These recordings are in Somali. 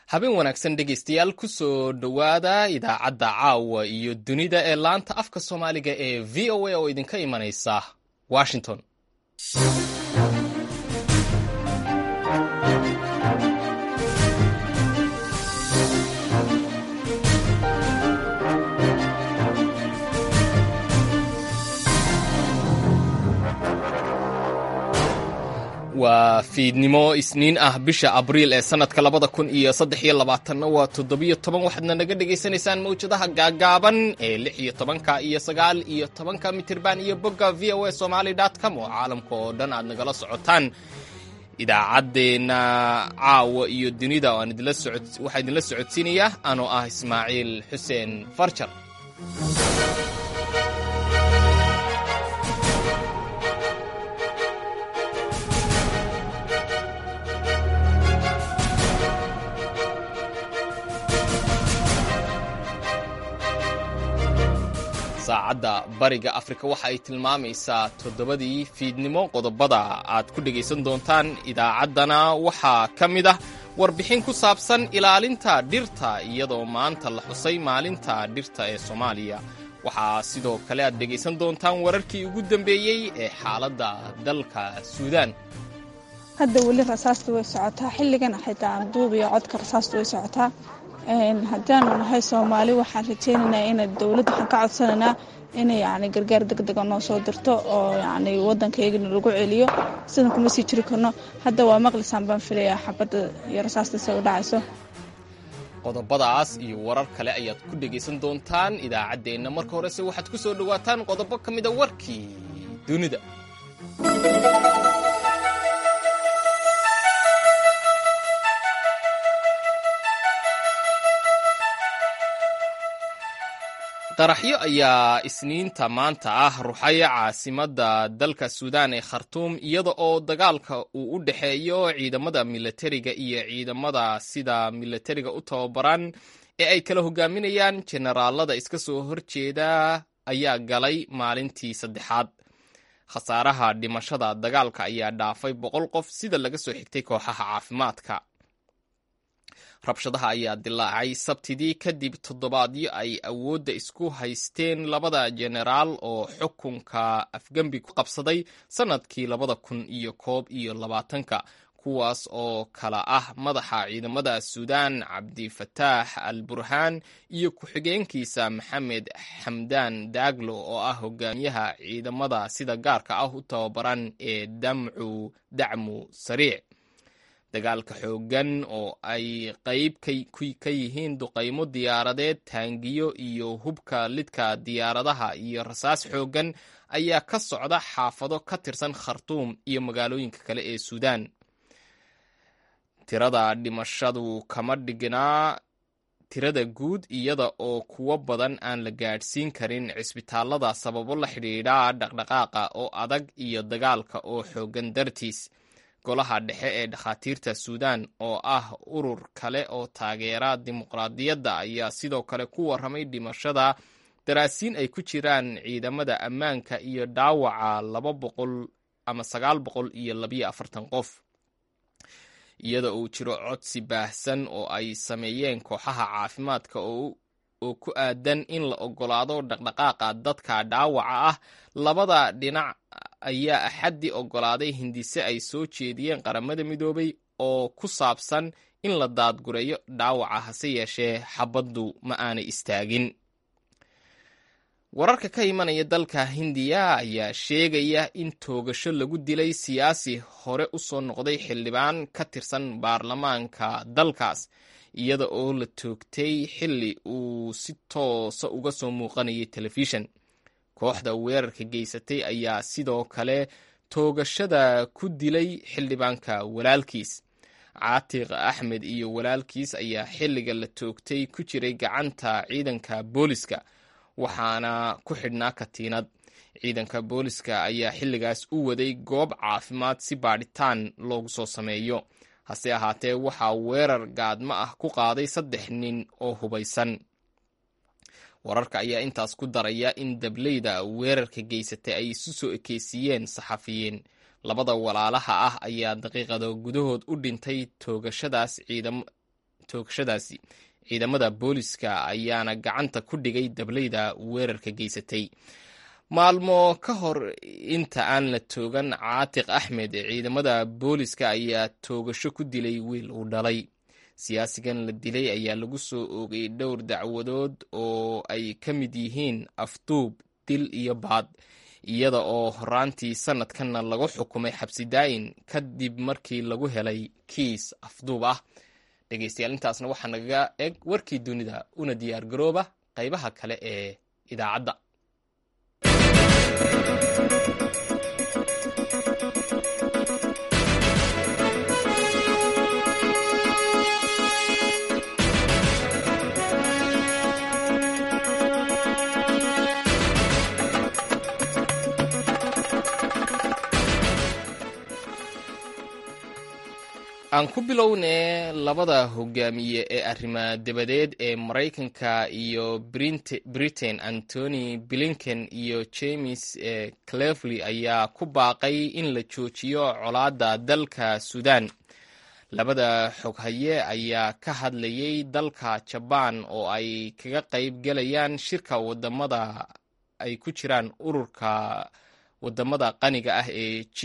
habeen wanaagsan dhegaystayaal ku soo dhowaada idaacadda caawa iyo dunida ee laanta afka soomaaliga ee v o a oo idinka imanaysa washington waa fiidnimo isniin ah bisha abriil ee sanadka labada kun iyo saddex iyo labaatanna waa toddobiyo toban waxaadna naga dhagaysanaysaan mawjadaha gaagaaban ee lix iyo tobanka iyo sagaal iyo tobanka mitirban iyo bogga v o a somaly com oo caalamka oo dhan aad nagala socotaan idaacaddeenna caawa iyo dunida waxaa idinla socodsiinaya anoo ah ismaaciil xuseen farjar saacadda bariga afrika waxa ay tilmaamaysaa toddobadii fiidnimo qodobada aad ku dhegaysan doontaan idaacaddana waxaa ka mid ah warbixin ku saabsan ilaalinta dhirta iyadoo maanta la xusay maalinta dhirta ee soomaaliya waxaa sidoo kale aad dhegaysan doontaan wararkii ugu dambeeyey ee xaaladda dalka suudaan hadda weli rasaasta way socotaa xilligan xitaa duub iyo codka rasaasta way socotaa haddaanu nahay soomaali waxaan rajaynaynaa ina dowladda waxaan ka codsanaynaa inay yani gargaar deg dega noo soo dirto oo yani waddankaygana lagu celiyo sidan kuma sii jiri karno hadda waa maqlisaan baan filayaa xabadda iyo rasaasta se u dhacayso qodobadaas iyo warar kale ayaad ku dhegaysan doontaan idaacaddeenna marka horese waxaad ku soo dhowaataan qodobo ka mida warkii dunida qaraxyo ayaa isniinta maanta ah ruxaya caasimadda dalka suudaan ee khartuum iyada oo dagaalka uu u dhexeeyo ciidamada milatariga iyo ciidamada sida milatariga u tababaran ee ay kala hogaaminayaan jenaraalada iska soo horjeeda ayaa galay maalintii saddexaad khasaaraha dhimashada dagaalka ayaa dhaafay boqol qof sida laga soo xigtay kooxaha caafimaadka rabshadaha ayaa dilaacay sabtidii kadib toddobaadyo ay awoodda isku haysteen labada jenaraal oo xukunka afgembi ku qabsaday sannadkii labada kun iyo koob iyo labaatanka kuwaas oo kala ah madaxa ciidamada suudaan cabdifataax al burhaan iyo ku-xigeenkiisa maxamed xamdaan daaglo oo ah hogaamiyaha ciidamada sida gaarka ah u tababaran ee damcu dacmu sariic dagaalka xooggan oo ay qayb ka yihiin duqaymo diyaaradeed taangiyo iyo hubka lidka diyaaradaha iyo rasaas xooggan ayaa ka socda xaafado ka tirsan khartuum iyo magaalooyinka kale ee suudaan tirada dhimashadu kama dhignaa tirada guud iyada oo kuwo badan aan la gaadhsiin karin cisbitaalada sababo la xidhiidha dhaqdhaqaaqa oo adag iyo dagaalka oo xooggan dartiis golaha dhexe ee dhakhaatiirta suudaan oo ah urur kale oo taageera dimuqraadiyadda ayaa sidoo kale ku warramay dhimashada daraasiin ay ku jiraan ciidamada ammaanka iyo dhaawaca laba boqol ama sagaal boqol iyo labiyo afartan qof iyada uu jiro codsi baahsan oo ay sameeyeen kooxaha caafimaadka oo ku aadan in la oggolaado dhaqdhaqaaqa dadka dhaawaca ah labada dhinac ayaa axaddii oggolaaday hindise ay soo jeediyeen qaramada midoobay oo ku saabsan in la daadgureeyo dhaawaca hase yeeshee xabaddu ma aanay istaagin wararka ka imanaya dalka hindiya ayaa sheegaya in toogasho lagu dilay siyaasi hore u soo noqday xildhibaan ka tirsan baarlamaanka dalkaas iyada oo la toogtay xilli uu si toosa uga soo muuqanayay telefishan kooxda weerarka geysatay ayaa sidoo kale toogashada ku dilay xildhibaanka walaalkiis caatiq axmed iyo walaalkiis ayaa xilliga la toogtay ku jiray gacanta ciidanka booliska waxaana ku xidhnaa katiinad ciidanka booliska ayaa xilligaas u waday goob caafimaad si baadhitaan loogu soo sameeyo hase ahaatee waxaa weerar gaadmo ah ku qaaday saddex nin oo hubaysan wararka ayaa intaas ku daraya in dableyda weerarka geysatay ay isu soo ekeysiiyeen saxafiyiin labada walaalaha ah ayaa daqiiqado gudahood u dhintay toogashadaas ciidam toogashadaasi ciidamada booliska ayaana gacanta ku dhigay dableyda weerarka geysatay maalmo ka hor inta aan la toogan caatiq axmed ciidamada booliska ayaa toogasho ku dilay wiil uu dhalay siyaasigan la dilay ayaa lagu soo oogay dhowr dacwadood oo ay ka mid yihiin afduub dil iyo baad iyada oo horaantii sanadkanna lagu xukumay xabsi daayin kadib markii lagu helay kiis afduub ah dhegeystayaal intaasna waxaa nagaga eg warkii dunida una diyaar garooba qaybaha kale ee idaacadda aan ku bilownee labada hogaamiye ee arrima dabadeed ee maraykanka iyo britain antony blinken iyo james clevely ayaa ku baaqay in la joojiyo colaadda dalka sudan labada xoghaye ayaa ka hadlayay dalka jabaan oo ay kaga qayb galayaan shirka wadamada ay ku jiraan ururka wadamada qaniga ah ee g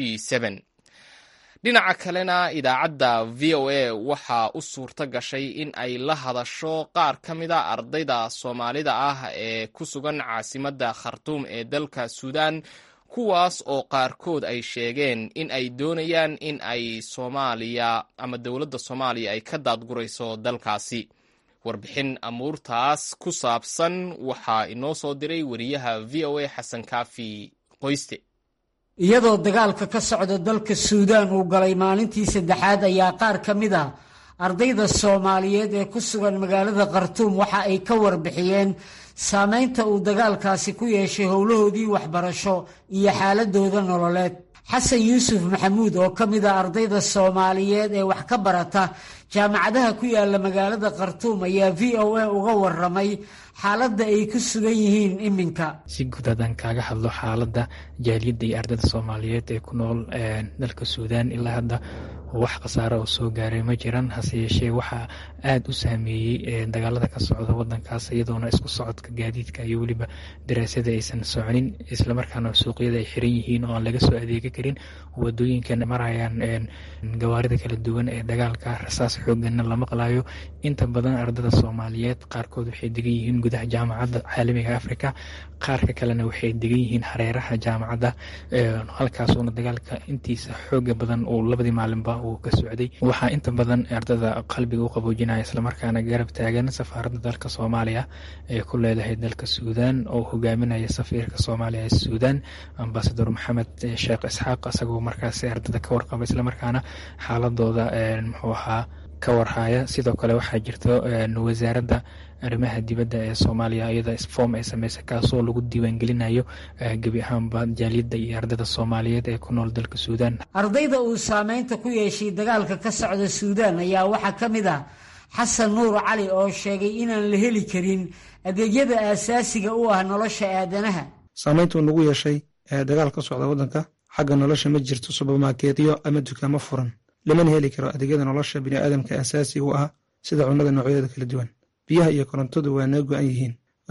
dhinaca kalena idaacadda v o a waxaa u suurto gashay in ay la hadasho qaar ka mida ardayda soomaalida ah ee ku sugan caasimadda khartuum ee dalka suudan kuwaas oo qaarkood ay sheegeen in ay doonayaan in ay soomaaliya ama dowladda soomaaliya ay ka daadgurayso dalkaasi warbixin amuurtaas ku saabsan waxaa inoo soo diray wariyaha v o a xasan kaafi qoyste iyadoo dagaalka ka socda dalka suudaan uu galay maalintii saddexaad ayaa qaar ka mid ah ardayda soomaaliyeed ee ku sugan magaalada khartuum waxa ay ka warbixiyeen saameynta uu dagaalkaasi ku yeeshay howlahoodii waxbarasho iyo xaaladooda nololeed xasan yuusuf maxamuud oo ka mid ah ardayda soomaaliyeed ee wax ka barata jaamacadaha ku yaala magaalada khartuum ayaa v o a uga waramay xaaladda ay ku sugan yihiin iminka si guud haddaan kaaga hadlo xaaladda jaaliyadda iyo ardayda soomaaliyeed ee ku nool dalka suudaan ilaa hadda wax khasaaro oo soo gaaray ma jiran hase yeeshee waxaa aada u saameeyey dagaalada ka socda wadankaas iyadoona isku socodka gaadiidka iyo weliba daraasada aysan soconin islamarkaana suuqyada ay xiran yihiin oo aan laga soo adeegi karin wadooyinkan marayaan gawaarida kala duwan ee dagaalka rasaas xooganna la maqlayo inta badan ardada soomaaliyeed qaarkood waxay degan yihiin gudaha jaamacadda caalamiga africa qaarka kalena waxay degan yihiin hareeraha jaamacadda halkaasuuna dagaalka intiisa xooga badan uu labadii maalinba uu ka socday waxaa inta badan ardada qalbiga u qaboojinaya islamarkaana garab taagan safaaradda dalka soomaaliya ee ku leedahay dalka suudaan oo hogaaminaya safiirka soomaaliya ee suudaan ambasador maxamed sheekh isxaaq isagoo markaasi ardada ka warqaba islamarkaana xaaladooda muxuu ahaa ka warhaya sidoo kale waxaa jirta wasaaradda arrimaha dibadda ee soomaaliya iyada form ay sameysay kaasoo lagu diiwaangelinayo gebi ahaanba jaaliyadda iyo ardada soomaaliyeed ee ku nool dalka suudaan ardayda uu saameynta ku yeeshay dagaalka ka socda suudaan ayaa waxaa ka mid ah xasan nuur cali oo sheegay inaan la heli karin adeegyada aasaasiga u ah nolosha aadanaha saameyntuu nagu yeeshay dagaal ka socda waddanka xagga nolosha ma jirto subermarkeetyo ama dukaamo furan lamana heli karo adeegyada nolosha biniaadamka asaasiga u ah sida cunnada noocyadeeda kala duwan biyaha iyo korontadu waa naga go-an yihiin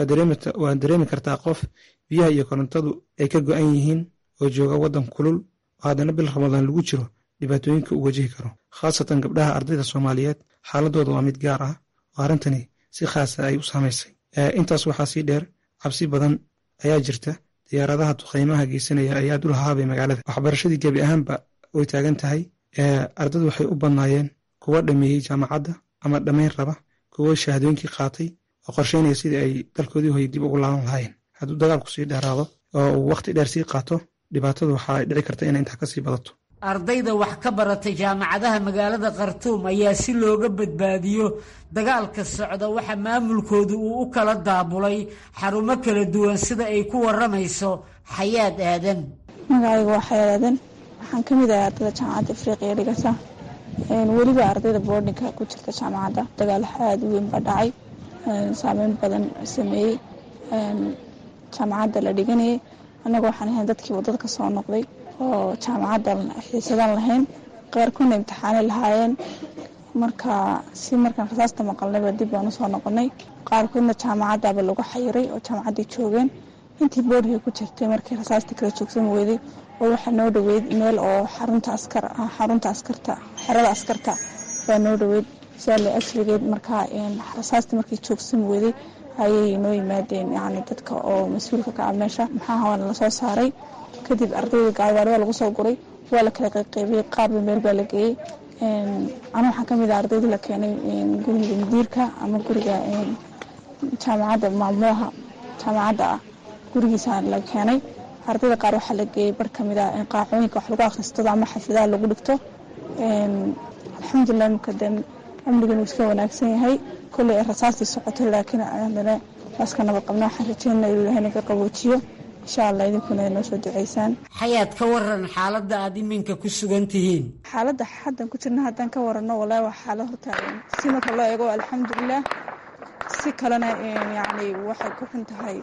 waad dareemi kartaa qof biyaha iyo korontadu ay ka go-an yihiin oo jooga waddan kulul oo haddana bil ramadaan lagu jiro dhibaatooyinka uu wajihi karo khaasatan gabdhaha ardayda soomaaliyeed xaaladooda waa mid gaar ah oo arrintani si khaasa ay u saamaysay intaas waxaa sii dheer cabsi badan ayaa jirta diyaaradaha duqaymaha geysanaya ayaa dul hahaabay magaalada waxbarashadii gebi ahaanba way taagan tahay ardadu waxay u badnaayeen kuwa dhameeyey jaamacadda ama dhammayn raba kuwo shahaadooyinkii qaatay oo qorsheynaya sidii ay dalkoodii hoy dib ugu laaban lahaayeen hadduu dagaalku sii dheeraado oo uu wakhti dheer sii qaato dhibaatadu waxaa dhici karta inay intaa kasii badato ardayda wax ka baratay jaamacadaha magaalada khartuum ayaa si looga badbaadiyo dagaalka socda waxa maamulkoodu uu u kala daabulay xarumo kala duwan sida ay ku waramayso xayaad aadan magacayga waa xayaad aadan waxaan ka mid ahay ardayda jaamacadda afriqiya dhigata weliba ardayda boordinka ku jirta jaamacadda dagaal aada u weyn baa dhacay saameyn badan sameeyey jaamacadda la dhiganayay annaga waxaan ahayn dadkii wadada ka soo noqday oo jaamacadda xiisadan lahayn qaarkoodna imtixaanay lahaayeen marka si markaan rasaasta maqalnayba dib baan usoo noqonay qaarkoodna jaamacadaaba lagu xayiray oo jaamacaddii joogeen intii boodhii ku jirtay markii rasaasta kala joogsan weyday oo waxaa noo dhoweyd meel oo xarunta askar xarunta askarta xerada askarta baa noo dhoweyd siaale ajrigeed markaa rasaasta markii joogsan weyday ayay noo yimaadeen yani dadka oo mas-uulka ka ah meesha maxaaha waana lasoo saaray kadib ardayda gaargaari waa lagu soo guray waa la kala qayqaybiyey qaarba meel baa la geeyey ana waxaa kamid ah ardayda la keenay guriga mudiirka ama guriga jaamacadda maamulaha jaamacadda ah gurigiisa la keenay ardayda qaar waxaa la geeyey bar kamid ah qaacooyinka wax lagu akristado ama xafidaha lagu dhigto alxamdulilah imika de amnigan uu iska wanaagsan yahay kolley ay rasaastii socotay laakiin haddana waaska nabad qabna waxaan rajeynaa inuu ilahay naga qaboojiyo insha allah idinkuna ay noo soo duceysaan xayaad ka waran xaaladda aada iminka ku sugan tihiin xaaladda haddan ku jirna haddaan ka warano wallaahi waa xaalad horta si marka loo eego alxamdulilah si kalena yacni waxay ku xun tahay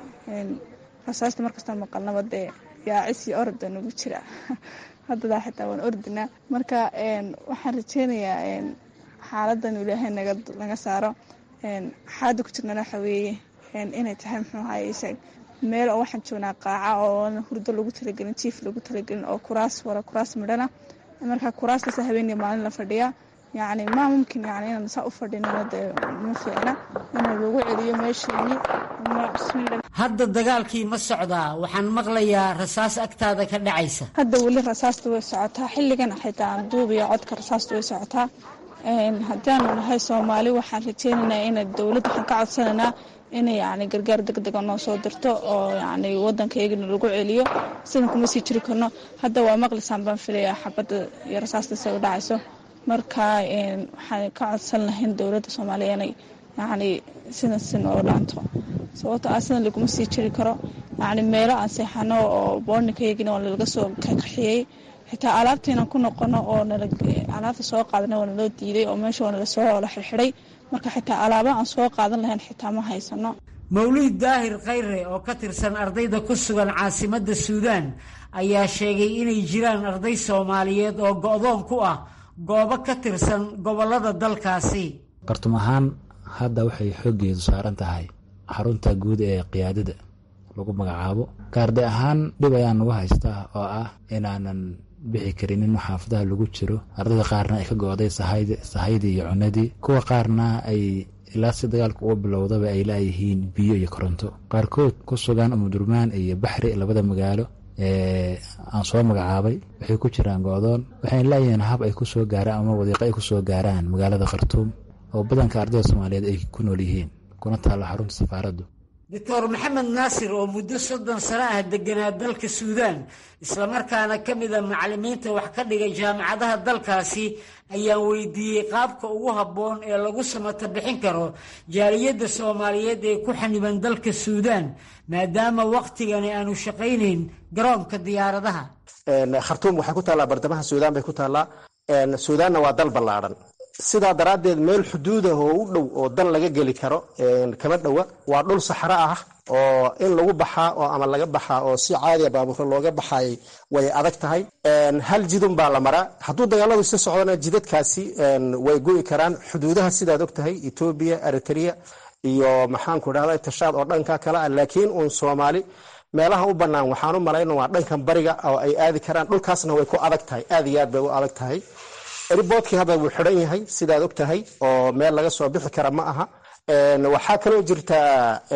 rasaasta markastaan maqalnaba dee yaacis iyo orda nagu jira haddadaa xitaa waan ordinaa marka waxaan rajeynayaa xaaladan ilaahay naga naga saaro xaaladda ku jirnana waxa weeye inay tahay muxuu ahaye meel oo waxaan joognaa qaaca oo hurdo lagu talagelin jiif lagu talagelin oo kuraas wara kuraas midhana marka kuraastaas habeenii maalin la fadhiyaa yacni maa mumkin yani inaan saa u fadhinana dee ma fiicna inuu lagu celiyo meesheenii bismillah hadda dagaalkii ma socdaa waxaan maqlayaa rasaas agtaada ka dhacaysa hadda weli rasaasta way socotaa xilligan xitaa duub iyo codka rasaasta way socotaa haddaanu nahay soomaali waxaan rajeynaynaa ina dowladda waxaan ka codsanaynaa inay yani gargaar deg dega noo soo dirto oo yani waddankaygana lagu celiyo sidan kuma sii jiri karno hadda waa maqlisaan baan filayaa xabadda iyo rasaasta isaga dhacayso marka waxaan ka codsan lahayn dowladda soomaaliya inay yani sidan si nooga dhaanto sababto ah sidan laguma sii jiri karo yani meelo aan seexano oo boorninkaygina waa nalaga soo kaxiyey xitaa alaabtaynan ku noqono oo alaabta soo qaadana waa naloo diiday oo meesha waa nala soo la xirxiday marka xitaa alaaba aan soo qaadan lahayn xitaa ma haysano mawlid daahir khayre oo ka tirsan ardayda ku sugan caasimadda suudaan ayaa sheegay inay jiraan arday soomaaliyeed oo go-doon ku ah goobo ka tirsan gobollada dalkaasi qartum ahaan hadda waxay xooggeedu saaran tahay xarunta guud ee qiyaadada lagu magacaabo gaarde ahaan dhib ayaa nagu haystaa oo ah inaanan bixi karinin xaafadaha lagu jiro ardayda qaarna ay ka go-day sahaydii iyo cunadii kuwa qaarna ay ilaa si dagaalka uga bilowdaba ay laayihiin biyo iyo koronto qaarkood ku sugan umudurmaan iyo baxri labada magaalo ee aan soo magacaabay waxay ku jiraan go-doon waxayna laayihiin hab ay kusoo gaaraan ama wadiiqo ay kusoo gaaraan magaalada khartuum oo badanka ardayda soomaaliyeed ay ku nool yihiin kuna taalla xarunta safaaraddu doctor maxamed naasir oo muddo soddon sano ah deganaa dalka suudaan islamarkaana ka mida macallimiinta wax ka dhigay jaamacadaha dalkaasi ayaan weydiiyey qaabka ugu habboon ee lagu samata bixin karo jaaliyadda soomaaliyeed ee ku xaniban dalka suudaan maadaama wakhtigani aanu shaqaynayn garoonka diyaaradaha khartuum waxay ku taallaa bartamaha suudaan bay ku taallaa suudaanna waa dal ballaadhan sidaa daraaddeed meel xuduudah oo u dhow oo dal laga geli karo kama dhowa waa dhul saxro ah oo in lagu baxaa oo ama laga baxaa oo si caadiya baabuurka looga baxaayay way adag tahay hal jidun baa la maraa hadduu dagaaladu si socdana jidadkaasi way go'i karaan xuduudaha sidaad og tahay etoobiya eritrea iyo maxaanku dhahda tashaad oo dhanka kale ah laakiin uun soomaali meelaha u bannaan waxaan u malayna waa dhankan bariga oo ay aadi karaan dhulkaasna way ku adag tahay aad iyo aad bay u adag tahay riboodkii hadda wuu xidhan yahay sidaad og tahay oo meel laga soo bixi kara ma aha waxaa kaloo jirtaa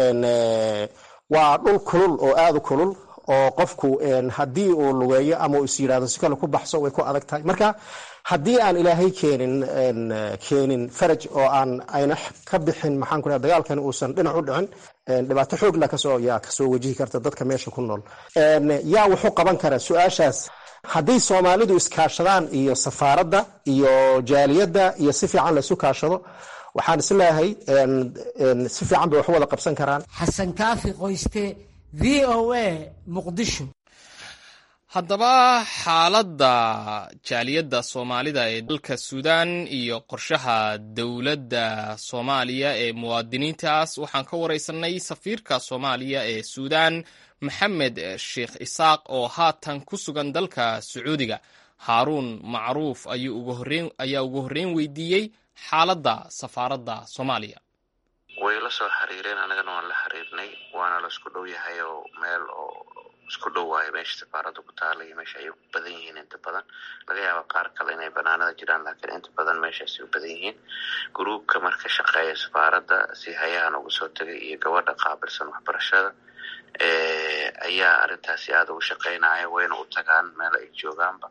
waa dhul kulul oo aada u kulul oo qofku haddii uu lugeeyo ama uu is yidhahdo si kale ku baxso way ku adag tahay marka haddii aan ilaahay keenin keenin faraj oo aan ayna ka bixin maxaan ku dhaha dagaalkan uusan dhinac u dhicin dhibaato xoogla kasoo yaa kasoo wajihi karta dadka meesha ku nool yaa wuxuu qaban karaa su-aashaas haddii soomaalidu iskaashadaan iyo safaaradda iyo jaaliyadda iyo si fiican laysu kaashado waxaan isleeyahay si fiican bay wax u wada qabsan karaan xasan kaafi qoyste v o a muqdisho haddaba xaaladda jaaliyadda soomaalida ee dalka suudaan iyo qorshaha dowladda soomaaliya ee muwaadiniintaas waxaan ka wareysanay safiirka soomaaliya ee suudaan maxamed sheekh isaaq oo haatan ku sugan dalka sacuudiga haaruun macruuf ayaa ugu horreyn weydiiyey xaaladda safaaradda soomaaliya way la soo xiriireen annagana waan la xiriirnay waana la isku dhow yahay oo meel oo isku dhow waayo meesha safaaradda ku taala iyo meesha ay u badan yihiin inta badan laga yaaba qaar kale inay banaanada jiraan laakiin inta badan meeshaasay u badan yihiin gruubka marka shaqeeya safaaradda si hayahan uga soo tegay iyo gabadha qaabilsan waxbarashada ayaa arrintaasi aada uga shaqeynaya wayna u tagaan meel ay joogaanba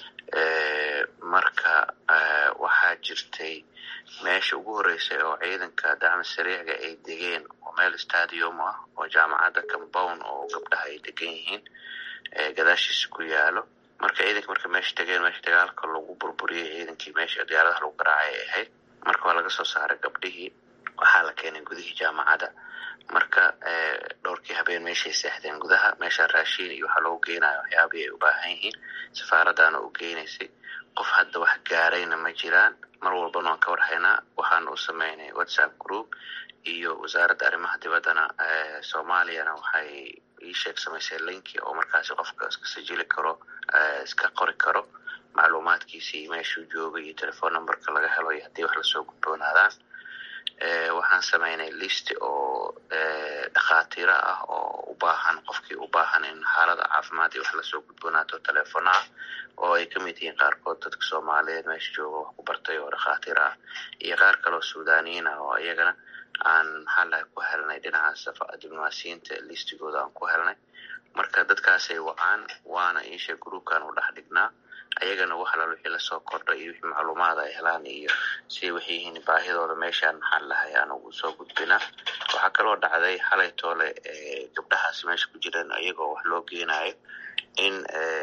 marka waxaa jirtay meesha ugu horreysay oo ciidanka dacmi sariicga ay degeen oo meel stadium ah oo jaamacadda compound oo gabdhaha ay degan yihiin gadaashiisa ku yaalo marka ciidanka marka meesha degeen meesha dagaalka lagu burburiyey ciidankii meesha diyaaradaha lagu garaacay ay ahayd marka waa laga soo saaray gabdhihii waxaa la keenay gudihii jaamacadda marka dhowrkii habeen meeshay seexdeen gudaha meesha raashiin iyo waxaa loogu geynayo waxyaabihii ay u baahan yihiin safaaraddaana u geynaysay qof hadda wax gaarayna ma jiraan mar walbana waan ka warhaynaa waxaana u sameynay whatsapp group iyo wasaaradda arrimaha dibaddana soomaaliyana waxay ii sheeg samaysay linki oo markaasi qofka iska sajili karo iska qori karo macluumaadkiisii meeshuu joogay iyo telephone numberka laga helo iyo haddii wax lasoo gudboonaadaan waxaan sameynay list oo dhakhaatiiro ah oo u baahan qofkii u baahan in xaalada caafimaad iyo wax lasoo gudboonaato telefono ah oo ay ka mid yihiin qaarkood dadka soomaaliyeed meesha jooga wax ku bartay oo dhakhaatiir ah iyo qaar kale oo suudaniyiin ah oo iyagana aan maxaa lahay ku helnay dhinaca diblomaasiyiinta listigooda aan ku helnay marka dadkaasay wacaan waana iisha groupkan u dhex dhignaa ayagana wax alal wixii lasoo kordhay iyo wixii macluumaad ay helaan iyo siday waxay yihiin baahidooda meeshaan maxaa lahay aan ugu soo gudbinaa waxaa kaloo dhacday xalay toole gabdhahaas meesha ku jireen iyagoo wax loo geenayo in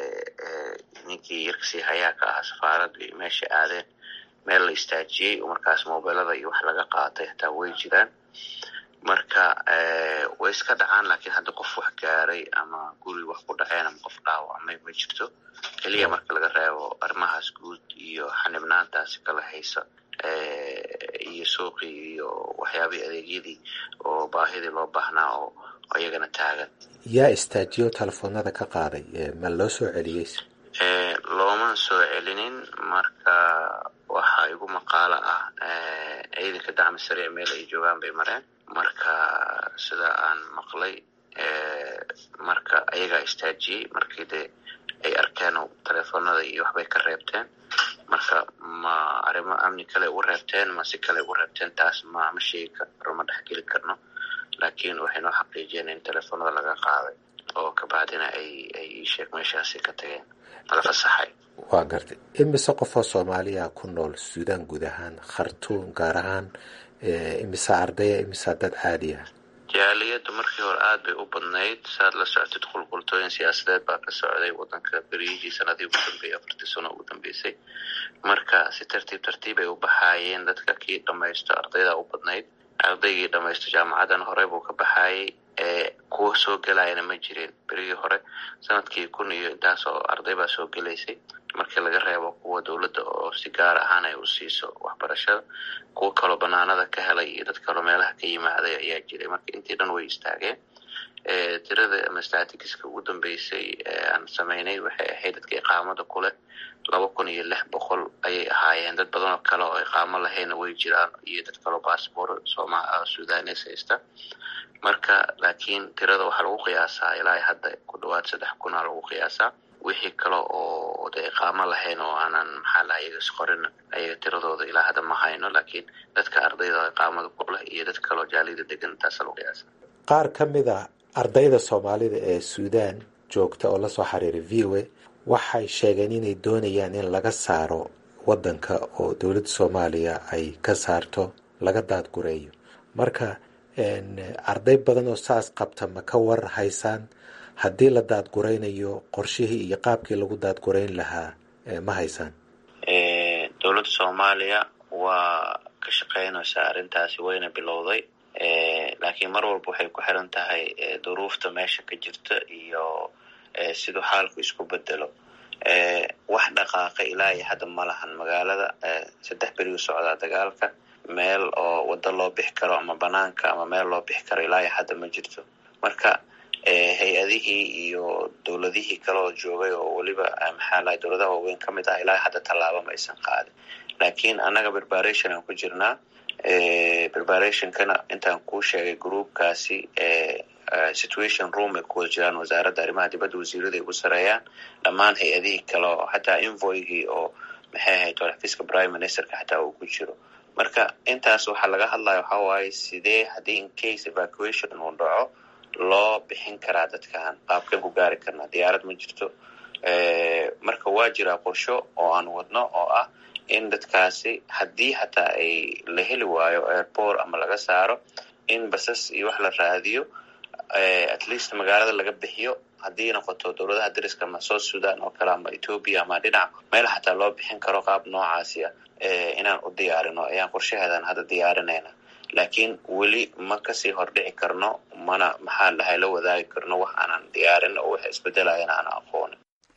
ninkii yarkasii hayaa ka ahaa safaaradda meesha aadeen meel la istaajiyey oo markaas mobilada iyo wax laga qaatay hataa way jiraan marka way iska dhacaan laakiin hadda qof wax gaaray ama guri wax ku dhaceen ama qof dhaawacmay ma jirto keliya marka laga reebo arrimahaas guud iyo xanibnaantaasi kala haysa iyo suuqii iyo waxyaabihii adeegyadii oo baahidii loo baahnaa oo iyagana taagan yaa istaajiyo telefoonada ka qaaday ma loo soo celiyey looma soo celinin marka waxaa igu maqaalo ah ciidanka dacmi sariic meel ay joogaan bay mareen marka sida aan maqlay marka ayagaa istaajiyey markii dee ay arkeen telefoonada iyo waxbay ka reebteen marka ma arrimo amni kale ugu reebteen ma si kale ugu reebteen taas ma ma sheegi karno ma dhexgeli karno laakiin waxay noo xaqiijiyeen in telefoonada laga qaaday oo kabacdina ay ay iisheeg meeshaasi ka tageen mala fasaxay waa gartay imise qofoo soomaaliya ku nool suudaan guud ahaan khartuum gaar ahaan imise ardaya imise dad caadi ah jaaliyaddu markii hore aada bay u badnayd saad la socotid qulqultooyin siyaasadeed baa ka socday wadanka beriyihii sanadii ugu dambeeyey afartii sano ugu dambeysay marka si tartiib tartiib ay u baxaayeen dadka kii dhamaysto ardayda u badnayd ardaygii dhamaysto jaamacadan hore buu ka baxaayay kuwa soo gelayana ma jirin berigii hore sanadkii kun iyo intaas oo arday baa soo gelaysay markii laga reebo kuwa dowladda oo si gaar ahaan ay u siiso waxbarashada kuwa kaloo banaanada ka helay iyo dad kaloo meelaha ka yimaaday ayaa jiray marka intii dhan way istaageen tirada ama statistiska ugu dambeysay aan sameynay waxay ahayd dadka iqaamada ku leh laba kun iyo lix boqol ayay ahaayeen dad badan oo kale oo iqaamo lahayna way jiraan iyo dad kaloo bassbor sooma sudanes haysta marka laakiin tirada waxaa lagu qiyaasaa ilaa hadda ku dhawaad saddex kuna lagu qiyaasaa wixii kale oo de iqaamo lahayn oo aanan maxaa laha iyaga isqorin ayaga tiradooda ilaa hadda ma hayno laakiin dadka ardayda iqaamada ku leh iyo dad kaloo jaalida degan taasa lagu qiyaasa qaar ka mid a ardayda soomaalida ee suudaan joogta oo lasoo xiriiray v o a waxay sheegeen inay doonayaan in laga saaro wadanka oo dowladda soomaaliya ay ka saarto laga daadgureeyo marka arday badan oo saas qabta ma ka war haysaan haddii la daadguraynayo qorshihii iyo qaabkii lagu daadgurayn lahaa ma haysaan dowladda soomaaliya waa ka shaqeynaysaa arrintaasi wayna bilowday laakiin mar walba waxay ku xiran tahay duruufta meesha ka jirta iyo siduu xaalku isku bedelo wax dhaqaaqa ilaa iyo hadda ma lahan magaalada saddex beri u socdaa dagaalka meel oo waddo loo bixi karo ama banaanka ama meel loo bixi karo ilaa iyo hadda ma jirto marka hay-adihii iyo dowladihii kale oo joogay oo weliba maxaa lahay dowladaha waaweyn ka mid ah ilaa hadda tallaaba ma aysan qaadin laakiin annaga preparation aan ku jirnaa preparationkana intaan kuu sheegay groupkaasi situation room ay kuwada jiraan wasaaradda arrimaha dibadda wasiirada ay ugu sareeyaan dhammaan hay-adihii kale oo xataa invoygii oo maxay ahayd xafiiska prime ministerka xataa uu ku jiro marka intaas waxaa laga hadlaya waxaa waaye sidee haddii incase evacuation uu dhaco loo bixin karaa dadkan qaabkeen ku gaari karnaa diyaarad ma jirto marka waa jiraa qorsho oo aan wadno oo ah in dadkaasi haddii hataa ay la heli waayo airport ama laga saaro in basas iyo wax la raadiyo at least magaalada laga bixiyo haddii noqoto dowladaha dariska ama south sudan oo kale ama ethoopia ama dhinac meel xataa loo bixin karo qaab noocaasi ah inaan u diyaarino ayaan qorshaheedan hadda diyaarinayna laakiin weli ma kasii hordhici karno mana maxaa dhahay la wadaagi karno wax aanan diyaarin oo wax isbedelayan aan aqoonin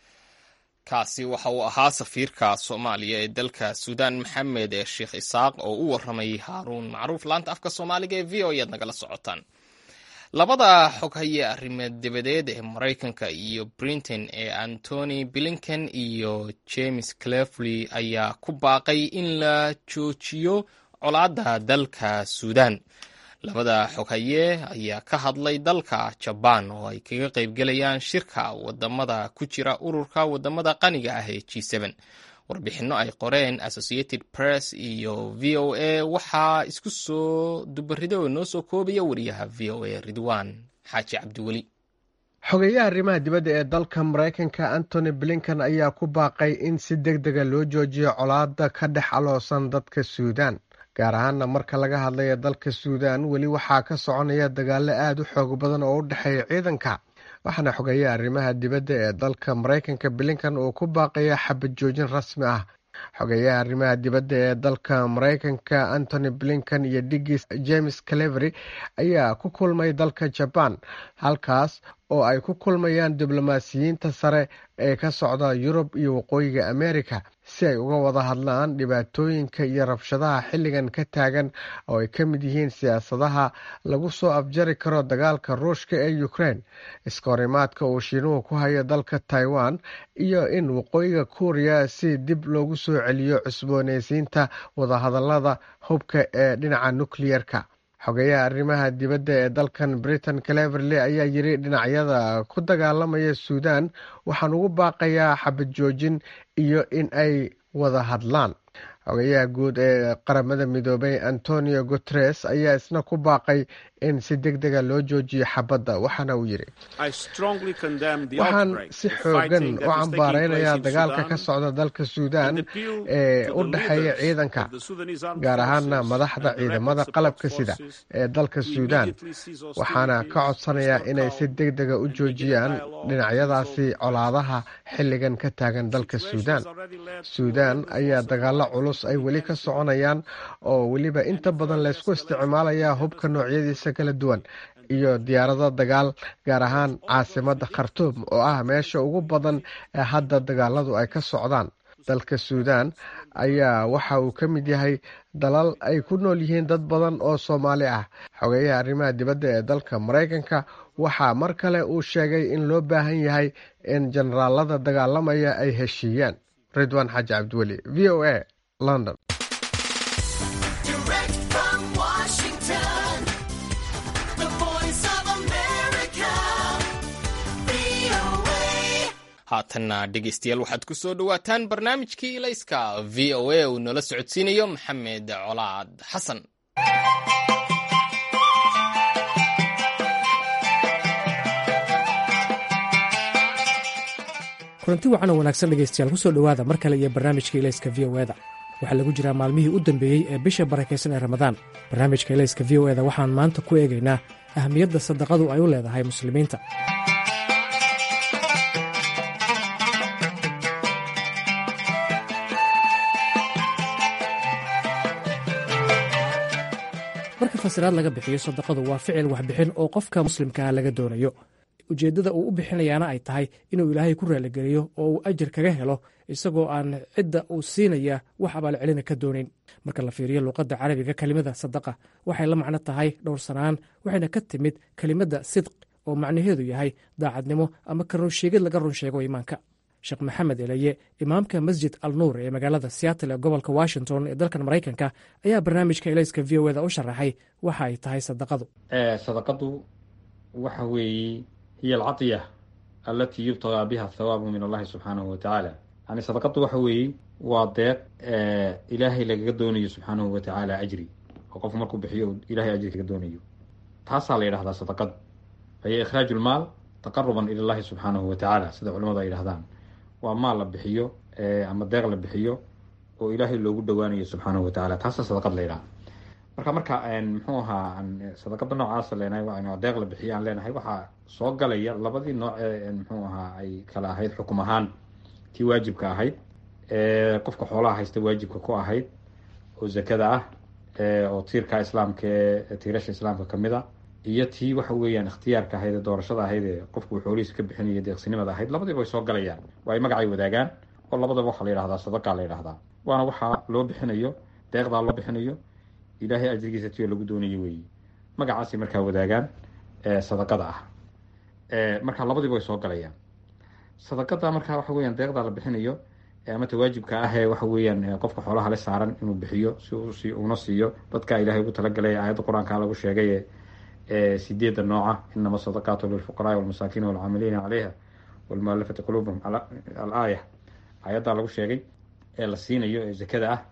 kaasi waxa uu ahaa safiirka soomaaliya ee dalka suudaan maxamed ee sheekh isaaq oo u warramayay haaruun macruuf laanta afka soomaaliga ee v o ead nagala socotaan labada xoghaye arrimeed dabadeed ee maraykanka iyo britain ee antony blinken iyo james clefley ayaa ku baaqay in la joojiyo colaadda dalka suudaan labada xoghaye ayaa ka hadlay dalka jabaan oo ay kaga qaybgelayaan shirka wadamada ku jira ururka wadamada qaniga ah ee g warbixinno ay qoreen associated press iyo v o a waxaa isku soo dubarido oo noo soo koobaya wariyaha v o a ridwan xaaji cabdiweli xogeeyaha arrimaha dibadda ee dalka maraykanka antony blinken ayaa ku baaqay in si deg dega loo joojiyo colaadda ka dhex aloosan dadka suudaan gaar ahaana marka laga hadlaya dalka suudaan weli waxaa ka soconaya dagaalo aada u xoog badan oo u dhexeeya ciidanka waxaana xogeeyaha arrimaha dibadda ee dalka maraykanka blinken uu ku baaqaya xabad joojin rasmi ah xogeeyaha arrimaha dibadda ee dalka maraykanka antony blinken iyo digis james clevery ayaa ku kulmay dalka jabaan halkaas oo ay ku kulmayaan diblomaasiyiinta sare ee ka socda yurub iyo waqooyiga amerika si ay uga wada hadlaan dhibaatooyinka iyo rabshadaha xilligan ka taagan oo ay ka mid yihiin siyaasadaha lagu soo afjari karo dagaalka ruushka ee ukraine iskahorimaadka uu shiinuhu ku hayo dalka taiwan iyo in waqooyiga kuuriya si dib loogu soo celiyo cusbooneysiinta wadahadalada hubka ee dhinaca nukliyerka xogeyaha arrimaha dibadda ee dalkan britain cleverley ayaa yiri dhinacyada ku dagaalamaya suudan waxaan ugu baaqayaa xabad joojin iyo in ay wada hadlaan xogeyaha guud ee qaramada midoobay antonio guteres ayaa isna ku baaqay in si deg dega loo joojiyo xabadda waxaana uu yidhi waxaan si xoogan u cambaaraynayaa dagaalka ka socda dalka suudan ee u dhexeeya ciidanka gaar ahaana madaxda ciidamada qalabka sida ee dalka suudan waxaana ka codsanayaa inay si deg dega u joojiyaan dhinacyadaasi colaadaha xilligan ka taagan dalka suudan suudan ayaa dagaalo culus ay weli ka soconayaan oo weliba inta badan laysku isticmaalayaa hubka noocyadiisa kala duwan iyo diyaarado dagaal gaar ahaan caasimada khartuum oo ah meesha ugu badan ee hadda dagaaladu ay ka socdaan dalka suudan ayaa waxa uu ka mid yahay dalal ay ku nool yihiin dad badan oo soomaali ah xogeyaha arrimaha dibadda ee dalka maraykanka waxaa mar kale uu sheegay in loo baahan yahay in jenaraalada dagaalamaya ay heshiiyaan ridwan xaaji cabdiweli v o a london haatanna dhegeystayaal waxaad ku soo dhowaataan barnaamijkii ilayska v o a uu noola socodsiinayo maxamed colaad xasan kulanti wacan oo wanaagsan dhegaystayaal ku soo dhowaada mar kale iyo barnaamijka ilayska v o eda waxaa lagu jiraa maalmihii u dambeeyey ee bisha barakaysan ee ramadaan barnaamijka ilayska v o eda waxaan maanta ku eegaynaa ahamiyadda sadaqadu ay u leedahay muslimiinta marka fasiraad laga bixiyo sadaqadu waa ficil waxbixin oo qofka muslimkaa laga doonayo ujeeddada uu u bixinayaana ay tahay inuu ilaahay ku raaligeliyo oo uu ajir kaga helo isagoo aan cidda uu siinaya wax abaalcelina ka doonayn marka la fiiriyo luuqadda carabiga kelimada sadaqa waxay la macno tahay dhowrsanaan waxayna ka timid kelimadda sidq oo macnaheedu yahay daacadnimo ama ka runsheegid laga run sheego iimaanka sheekh maxamed eleye imaamka masjid al nuur ee magaalada seattle ee gobolka washington ee dalkan maraykanka ayaa barnaamijka elayska v o eda u sharaxay waxa ay tahay sadaqadu sadaqadu waxa weeye hiya alcadiya alatii yubtagaa biha thawaabu min allahi subxaanahu watacaala yani sadaqadu waxa weeye waa deeq ilaahay lagaga doonayo subxaanahu watacaala ajri oo qofku markuu bixiyo ilahay ajri kaga doonayo taasaa la yidhahdaa sadaqadu fahiya ikhraaju lmaal taqaruban ila llahi subxaanahu watacaala sida culamadu ay yidhahdaan waa maal la bixiyo ama deeq la bixiyo oo ilaahay loogu dhowaanayo subxaanahu watacaala taasa sadaqad la yidhaha marka marka muxuu ahaa sadaqada noocaasa leenahay deeq la bixiyo aan leenahay waxaa soo galaya labadii nooc ee muxuu ahaa ay kala ahayd xukum ahaan tii waajibka ahayd qofka xoolaha haysta waajibka ku ahayd oo zakada ah oo tiirka islaamka ee tiirasha islaamka kamid a iyo tii waxa weeyaan ikhtiyaarka ahayd ee doorashada ahayd ee qofku xoolihiisa ka bixinaya deeqsinimada ahayd labadiiba way soo galayaan waa ay magacay wadaagaan oo labadaba waxaa la yidhahdaa sadaqaa la yidhahdaa waana waxaa loo bixinayo deeqdaa loo bixinayo ilaahay ajrigiisa tiyo lagu doonayo weeye magacaasay markaa wadaagaan sadaqada ah marka labadiiba way soo galayaan sadaqada markaa waxa weeyaan deeqdaa la bixinayo ama tawaajibka ah ee waxa weeyaan qofka xoolaha le saaran inuu bixiyo si uuna siiyo dadka ilaahay ugu talagalay aayadda qur-aanka lagu sheegay sideeda nooca inama sadaqaatu lilfuqaraai walmasaakiin walcaamiliina caleyha walmualafati quluubahum alaaya aayaddaa lagu sheegay ee la siinayo ee zakada ah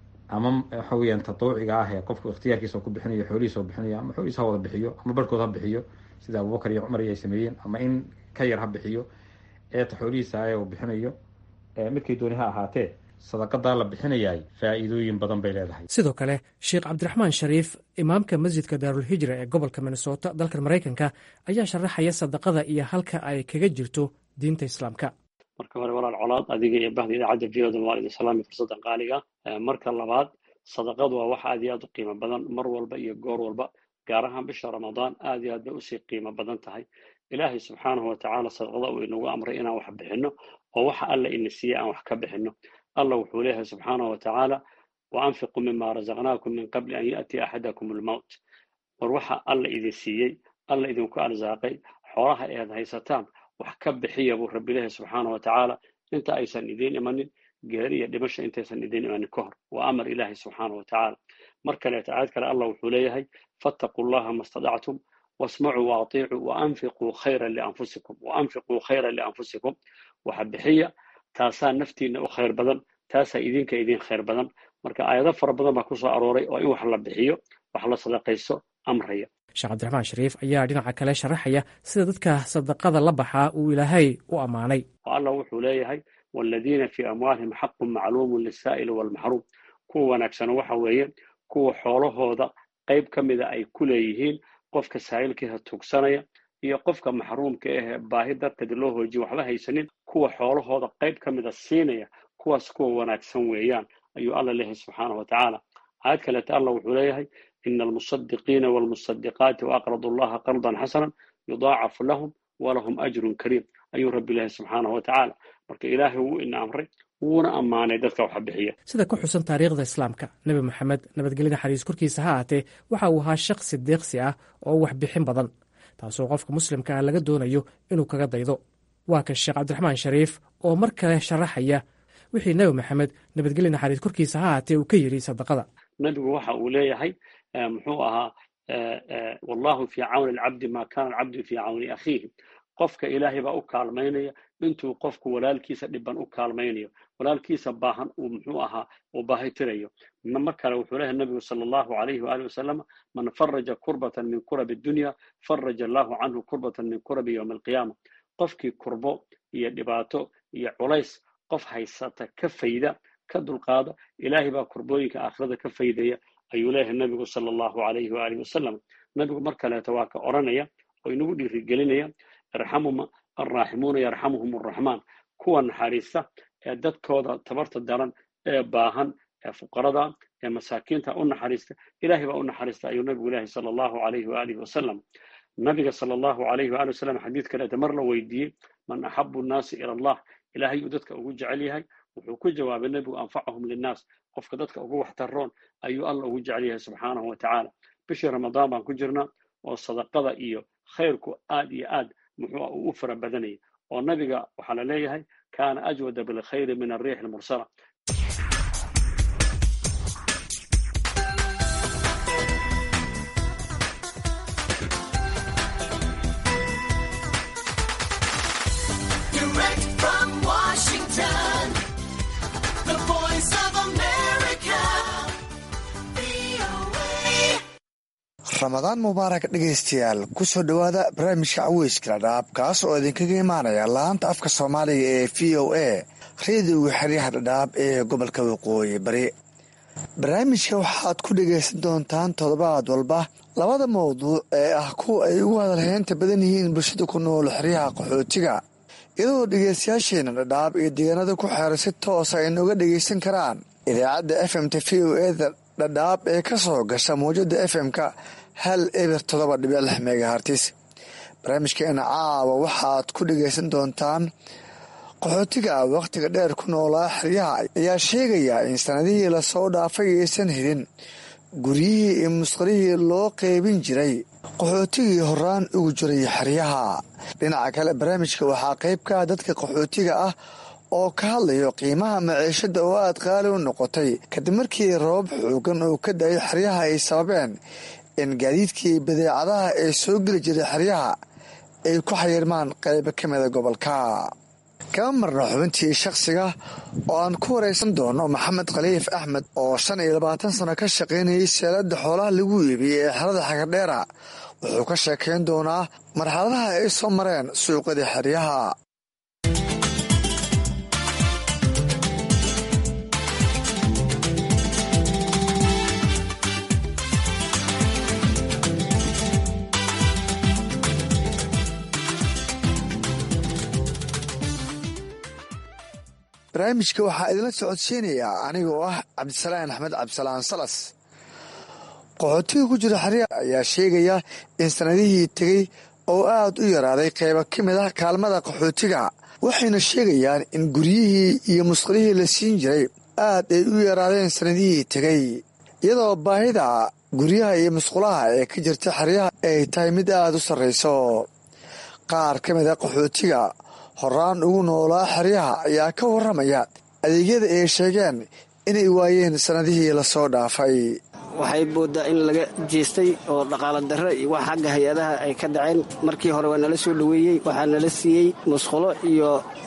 ama waxa weyaan tatawuciga ah ee qofku ikhtiyaarkiisa ku bixinayo xoolihiisa u bixinayo ama xoolihiisa ha wada bixiyo ama barhkood ha bixiyo sida abubakar iyo cumar iyo ay sameeyeen ama in ka yar ha bixiyo eeta xoolihiisa ee uu bixinayo midkay dooni ha ahaatee sadaqadaa la bixinayaay faa'iidooyin badan bay leedahay sidoo kale sheekh cabdiraxmaan shariif imaamka masjidka daarulhijra ee gobolka minnesota dalkan maraykanka ayaa sharaxaya sadaqada iyo halka ay kaga jirto diinta islaamka marka hore walaal colaad adiga iyo bahda idaacadda v oda waa idin salaami fursaddan qaaliga marka labaad sadaqadu waa wax aad iyo aad u qiimo badan mar walba iyo goor walba gaar ahaan bisha ramadaan aad iyo aad bay usii qiimo badan tahay ilaahay subxaanahu watacaala sadaqada uu inagu amray inaan wax bixinno oo waxa alla ina siiyey aan wax ka bixinno allah wuxuu leeyahay subxaanahu watacaala wa anfiquu mima razaqnaakum min qabli an yaatiya axadakum almowt war waxa alla idin siiyey alla idinku arsaaqay xoolaha ead haysataan wax ka bixiya buu rabbi leeyahay subxaanahu watacaala inta aysan idiin imanin geeri iyo dhimasha intaysan idiin imanin ka hor waa amar ilaahay subxaanahu watacaala mar kaleeto aayad kale allah wuxuu leeyahay fattaquu llaha ma stadactum wasmacuu waaطiicuu waanfiquu khayra lianfusikum waanfiquu khayra lianfusikum waxa bixiya taasaa naftiina u khayr badan taasaa idinka idin khayr badan marka aayado fara badan baa ku soo arooray oo in wax la bixiyo wax la sadaqaysto amraya sheekh cabdiraxmaan shariif ayaa dhinaca kale sharaxaya sida dadka sadaqada la baxaa uu ilaahay u ammaanay allah wuxuu leeyahay waaladiina fii amwaalihim xaqun macluumun lisaa'ili waalmaxruum kuwa wanaagsano waxa weeye kuwa xoolahooda qayb ka mida ay ku leeyihiin qofka saa'ilkiisa tugsanaya iyo qofka maxruumka ahee baahi darteed loo hoojiyo waxba haysanin kuwa xoolahooda qayb ka mida siinaya kuwaas kuwa wanaagsan weeyaan ayuu alla leeyahay subxaanahu watacaala aayad kaleeta allah wuxuu leeyahay ina almusadiqiina waalmusadiqaati waaqradu allaha qardan xasanan yudaacafu lahum walahum ajrun kariim ayuu rabbi leeyahay subxaanahu watacaala marka ilaahay wuu ina amray wuuna ammaanay dadka waxa bixiya sida ku xusan taariikhda islaamka nebi moxamed nabadgelyada xariis korkiisa ha aatee waxa uu ahaa shaqsi deeqsi ah oo wax bixin badan taasoo qofka muslimka ah laga doonayo inuu kaga daydo waa kan sheekh cabdiraxmaan shariif oo mar kale sharaxaya wixii nebi maxamed nabadgelya naxariis korkiisa ha aatee uu ka yidhi sadaqada nebigu waxa uu leeyahay muxuu ahaa wallahu fii cawni alcabdi maa kana alcabdu fii cawni akhiihi qofka ilaahay baa u kaalmaynaya intuu qofku walaalkiisa dhiban u kaalmaynayo walaalkiisa baahan uu muxuu ahaa uu baahitirayo mar kale wuxuu leeyahay nabigu sala allahu alayhi waalihi wasalam man faraja kurbatan min kurabi dunya faraja allahu canhu kurbatan min kurabi yowmi alqiyaama qofkii kurbo iyo dhibaato iyo culays qof haysata ka fayda ka dulqaada ilaahay baa kurbooyinka aakhirada ka faydaya ayuu leeyahay nabigu sala allahu alayhi waalihi wasalam nabigu mar kaleeto waa ka odhanaya oo inagu dhiirigelinaya irxamuma alraaximuuna yarxamuhum arraxmaan kuwa naxariista ee dadkooda tabarta daran ee baahan ee fuqarada ee masaakiinta u naxariista ilaahay baa u naxariista ayuu nabigu leeyahay sala allahu alayhi waalihi wasalam nabiga sala allahu alayhi waali wasalam xadiid kaleeta mar la weydiiyey man axabu nnaasi ila allah ilaahay uu dadka ugu jecel yahay wuxuu ku jawaabay nebigu anfacahum linnaas qofka dadka ugu waxtaroon ayuu alla ugu jecel yahay subxaanahu watacaala bishii ramadaan baan ku jirnaa oo sadaqada iyo khayrku aad iyo aad muxuu uu u fara badanayay oo nabiga waxaa la leeyahay kaana ajwada bilkhayri min arriix almursala ramadaan mubaarak dhegaystayaal kusoo dhowaada barnaamijka caweyska dhadhaab kaas oo idinkaga imaanaya laanta afka soomaaliga ee v o a reediga xeryaha dhadhaab ee gobolka waqooyi bari barnaamijka waxaad ku dhegaysan doontaan toddobaad walba labada mawduuc ee ah kuwa ay ugu hadalheynta badan yihiin bulshada ku nool xeryaha qaxootiga iyadoo dhegaystayaasheena dhadhaab iyo deegaanada ku xeeran si toosa ay nooga dhegaysan karaan idaacadda f m t v o eda dhadhaab ee ka soo gasha mawjada f m-ka hal eber todoba dhibic lix megahartis barnaamijkeena caawa waxaad ku dhegaysan doontaan qaxootiga wakhtiga dheer ku noolaa xeryaha ayaa sheegaya in sanadihii lasoo dhaafay aysan helin guryihii iyo musqalihii loo qeybin jiray qaxootigii horaan ugu jiray xeryaha dhinaca kale barnaamijka waxaa qayb ka ah dadka qaxootiga ah oo ka hadlayo qiimaha maciishada oo aad qaali u noqotay kadib markii roobab xoogan oo ka da-ay xeryaha ay sababeen in gaadiidkii badeecadaha ee soo geli jiray xeryaha ay ku xayirmaan qaybo ka mida gobolka kama marna xubintii shakhsiga oo aan ku waraysan doono maxamed khaliif axmed oo shan iyo labaatan sano ka shaqaynayay seelada xoolaha lagu iibiyey ee xerada xagardheera wuxuu ka sheekayn doonaa marxaladaha ay soo mareen suuqadii xeryaha barnaamijka waxaa idinla socodsiinayaa aniga oo ah cabdisalaan axmed cabdisalaan salas qaxootiga ku jira xerya ayaa sheegaya in sanadihii tegey oo aad u yaraaday qaybo ka mid ah kaalmada qaxootiga waxayna sheegayaan in guryihii iyo musqalihii la siin jiray aad ay u yaraadeen sanadihii tegey iyadoo baahida guryaha iyo musqulaha ee ka jirta xeryaha ay tahay mid aad u sarrayso qaar ka mid a qaxootiga horaan ugu noolaa xeryaha ayaa ka warramaya adeegyada ay sheegeen inay waayeen sannadihii lasoo dhaafay waxay moodaa in laga jeestay oo dhaqaalo darre iyo wax xagga hay-adaha ay ka dhaceen markii hore waa nala soo dhoweeyey waxaa nala siiyey musqulo iyo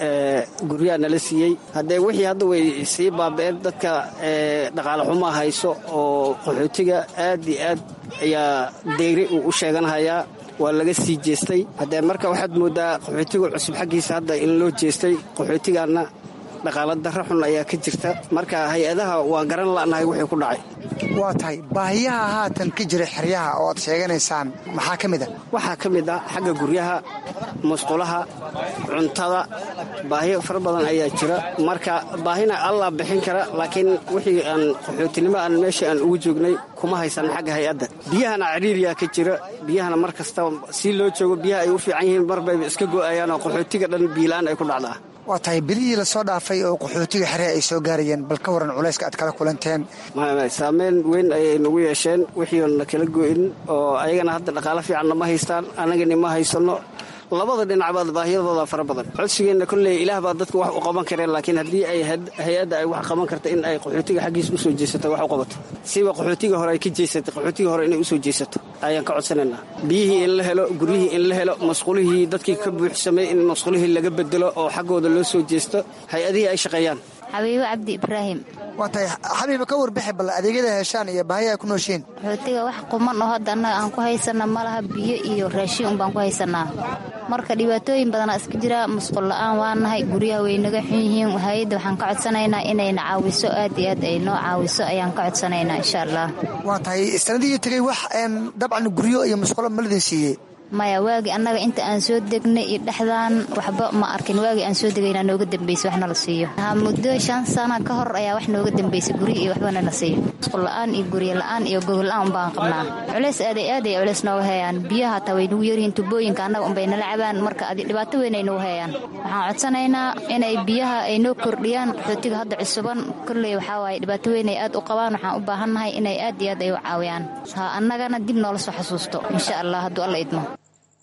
guryaa nala siiyey haddee wixii hadda way sii baaba'een dadka dhaqaale xumaa hayso oo qaxootiga aad iyo aad ayaa deyri uu u sheeganhayaa waa laga sii jeestay haddee marka waxaad mooddaa qaxootiga cusub xaggiisa hadda in loo jeestay qaxootigaanna dhaqaalo darro xun ayaa ka jirta marka hay-adaha waa garan la'nahay wixii ku dhacay waa tahay baahiyaha haatan ka jira xeryaha oo aad sheeganaysaan maxaa ka mid a waxaa ka mid ah xagga guryaha musqulaha cuntada baahiyo fara badan ayaa jira marka baahina allaa bixin kara laakiin wixii aan qaxootinimo aan meesha aan ugu joognay kuma haysan xagga hay-adda biyahana cariiriyaa ka jira biyahana mar kasta si loo joogo biyaha ay u fiican yihiin marbayba iska go'ayaan oo qaxootiga dhan biilaan ay ku dhacdaa waa tahay bilihii lasoo dhaafay oo qaxootiga xeree ay soo gaarayeen bal ka waran culayska aad kala kulanteen saameyn weyn ayay nagu yeesheen wixiiona kala go'in oo ayagana hadda dhaqaalo fiicanna ma haystaan annagani ma haysanno labada dhinacbaad baahiyadooda fara badan codsigeenna kolley ilaah baa dadka wax u qaban kareen laakiin haddii ay hay-adda ay wax qaban karta in ay qaxootiga xaggiisa usoo jeesato wax u qabato siba qaxootiga hore ay ka jeesatay qaxootiga hore inay usoo jeesato ayaan ka codsanaynaa biyihii in la helo guryihii in la helo masqulihii dadkii ka buuxsamay in masqulihii laga bedelo oo xaggooda loo soo jeesto hay-adihii ay shaqeeyaan xabiibo cabdi ibraahim waa tahay xabiiba ka warbixi bal adeegyada heshaan iyo baahiya ay ku nooshiin qaxootiga wax quman oo hadda annaga aan ku haysana ma laha biyo iyo raashin unbaan ku haysanaa marka dhibaatooyin badanaa iska jira musqul la'aan waa nahay guryaha way naga xun yihiin hay-adda waxaan ka codsanaynaa inayna caawiso aad iyo aad ay noo caawiso ayaan ka codsanaynaa insha allah waa tahay sanadihii tegey wax dabcan guryo iyo musqulo ma ladin siiyey maya waagi annaga inta aan soo degnay iyo dhexdaan waxba ma arkin waagi aan soo degayna nooga dambeysay wax nala siiyo muddo shan sana ka hor ayaa wax nooga dambeysay guryo iyo waxba nala siiyo musqulla'aan iyo guryo la'aan iyo gogol la'aan baan qabnaa culeys aaday aad ay culeys nooga heeyaan biyaha hataa way nagu yaryihiin tubooyinka annaga unbay nala cabaan marka adi dhibaato weyn ay nagu heeyaan waxaan codsanaynaa inay biyaha ay noo kordhiyaan qaxootiga hadda cusuban kolley waxaa waaye dhibaato weyn ay aad u qabaan waxaan u baahannahay inay aad iyo aad ay u caawiyaan ha annagana dib noola soo xasuusto insha allah hadduu alla idmo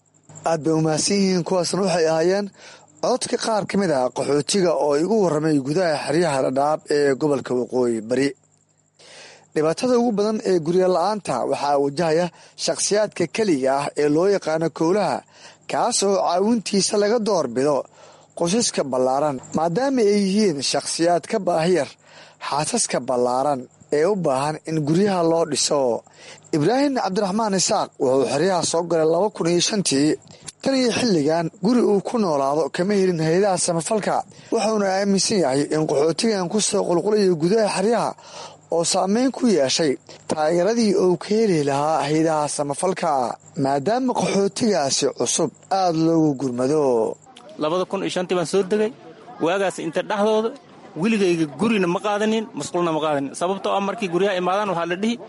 aad bay umahadsan yihiin kuwaasna waxay ahaayeen cododka qaar ka mid ah qaxootiga oo igu warramay gudaha xeryaha dhadhaab ee gobolka waqooyi bari dhibaatada ugu badan ee guryo la-aanta waxaa wajahaya shakhsiyaadka keliga ah ee loo yaqaano kowlaha kaas oo caawintiisa laga doorbido qosaska ballaaran maadaama ay yihiin shakhsiyaad ka baahiyar xaasaska ballaaran ee u baahan in guryaha loo dhiso ibraahim cabdiraxmaan isaaq wuxuu xeryaha soo galay laba kun iyo shantii tan iyo xilligan guri uu ku noolaado kama helin hay-adaha samafalka wuxuuna aaminsan yahay in qaxootigan ku soo qulqulayo gudaha xeryaha oo saameyn ku yeeshay taageeradii uu ka heli lahaa hay-adaha samafalka maadaama qaxootigaasi cusub aada loogu gurmado labada kun iyo shantii baan soo degay waagaas inta dhexdooda weligayga gurina ma qaadanin masquulna ma qaadanin sababtoo ah markii guryaha imaadaan waxaa la dhihi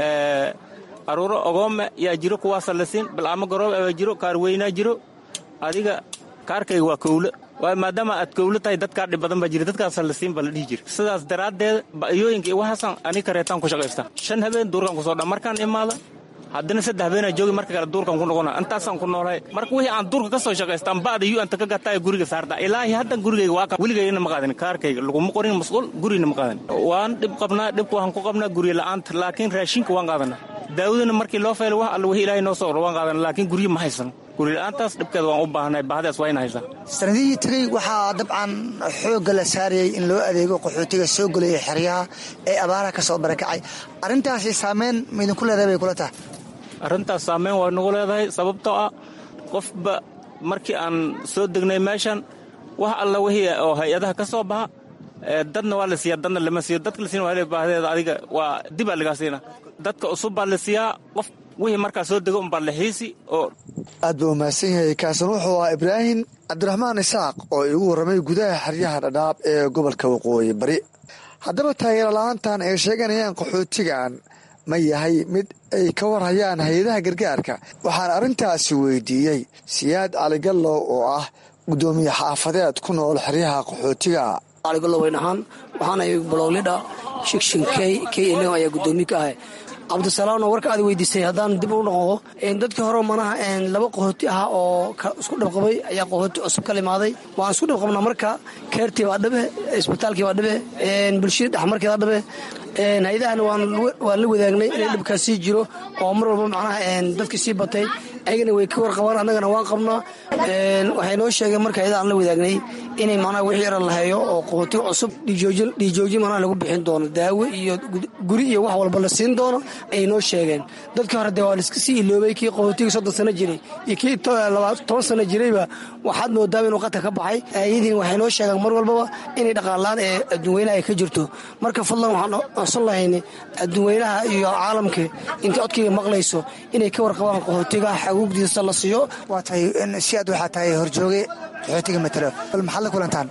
aruuro ogoome yaa jiro kuwaasa la siin balcamo garoob abaa jiro kaar weynaa jiro adiga kaarkayga waa kowlo maadaama aad kowlo tahay dadkaa dhib badan baa jira dadkaasa la siin baa la dhihi jira sidaas daraaddeed ba'yooyinka iyo waxaasan ani kareetaan ku shaqaysta shan habeen duurkan kusoo dha markaan imaada haddana saddex habeenaa joogi marka kale duurkan ku noqona intaasaan ku noolahay marka wixii aan duurka ka soo shaqaystaan ba'da yu anta ka gataayo guriga saarta ilaahi haddan gurigayga waa kan weligayna ma qaadanin kaarkayga laguma qorin masquul gurina ma qaadanin waan dhib qabnaa dhibka waxaan ku qabnaa guryo la'aanta laakiin raashinka waan qaadanaa daawadana markii loo feelo wax alla wixii ilaahay noo soo oro waan qaadana laakiin guryo ma haysano gurila'aantaas dhibkeeda waan u baahanay baahdaas waa ina haysaa sanadihii tegey waxaa dabcan xoogga la saarayay in loo adeego qaxootiga soo gelaya xeryaha ee abaaraha ka soo barakacay arrintaasi saameyn maidinku leedahay bay kula tahay arrintaas saameyn waa nagu leedahay sababtoo ah qofba markii aan soo degnay meeshan wax alla wixii oo hay-adaha ka soo baxa dadna waa la siiyaa dadna lama siiyo dadka la siina waa baahdeeda adiga waa dibaa lagaa siina dadka cusub baa la siiyaa qof wixii markaa soo dego unbaa la xiisi oo aad buu umahadsan yahay kaasan wuxuu ahaa ibraahim cabdiraxmaan isaaq oo igu warramay gudaha xeryaha dhadhaab ee gobolka waqooyi bari haddaba taageero la-aantan ay sheeganayaan qaxootigan ma yahay mid ay ka warhayaan hay-adaha gargaarka waxaan arrintaasi weydiiyey siyaad caligallow oo ah guddoomiye xaafadeed ku nool xeryaha qaxootiga caligallow wayn ahaan waxaanay balowlidha shikshin key key eleo ayaa guddoomiye ka ahay cabdisalaamna warka aad weydiisay haddaan dib u noqdo dadkii hore manaha laba qahooti ah oo isku dhabqabay ayaa qahooti cusub ka limaaday waan isku dhabqabnaa marka keertii baa dhabe isbitaalkii baa dhabe bulshada dhexmarkeeda dhabe hay-adahana waan la wadaagnay inay dhibkaas sii jiro oo mar walba macnaha dadkii sii batay ayagana way ka warqabaan annagana waan qabnaa waxay noo sheegeen marka hay-adaha aan la wadaagnay inay macnaha wixii yaran la hayo oo qahooti cusub dhiijoojin macnaha lagu bixin doono daawo iyo guri iyo wax walba la siin doono ayay noo sheegeen dadkii hore dee waa laiska sii iloobay kii qaxootiga soddon sano jiray iyo kii toban sano jirayba waxaad moodaaba inuu qadka ka baxay ayadiina waxay noo sheegaan mar walbaba inay dhaqaalaan ee adduunweynaha ay ka jirto marka fadlan waxaan codsan lahayna adduunweynaha iyo caalamka intay codkayga maqlayso inay ka warqabaan qaxootiga xaguugdiisa la siiyo waa tahay si aad waxaa tahay horjooge qaxootiga matalo bal maxaad la kulantaan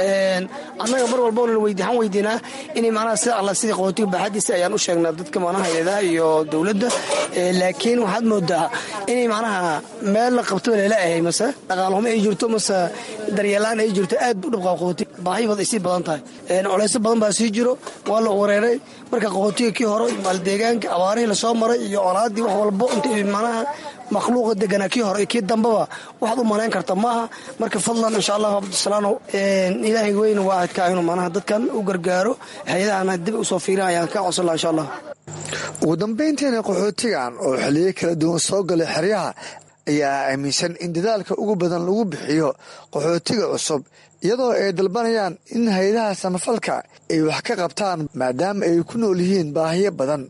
annaga mar walbana waxaan weydiinaa inay macnaha sida alla sidii qaxootiga baaxadiisa ayaan u sheegnaa dadka macnaha hay-adaha iyo dowladda laakiin waxaad moodaa inay macnaha meel la qabtaba leela ahay mase dhaqaalhumo ay jirto mase daryeelaan ay jirto aad u dhibqaa qaxootiga baahibad ay sii badan tahay culaysyo badan baa sii jiro waa la wareeray marka qaxootiga kii hore maaldeegaanka abaarihii lasoo maray iyo colaadii wax walbo inta macnaha makhluuqa deganaa kii hore iyo kii dambaba waxaad u malayn karta maaha marka fadlan insha allahu cabdisalaano ilaahay weyne waa adkaa inuu macnaha dadkan u gargaaro hay-adahana dib usoo fiirin ayaan ka codsan laha insha allah ugu dambayntiina qaxootigan oo xiliyo kala duwan soo galay xeryaha ayaa aaminsan in dadaalka ugu badan lagu bixiyo qaxootiga cusub iyadoo ay dalbanayaan in hay-adaha samafalka ay wax ka qabtaan maadaama ay ku nool yihiin baahiyo badan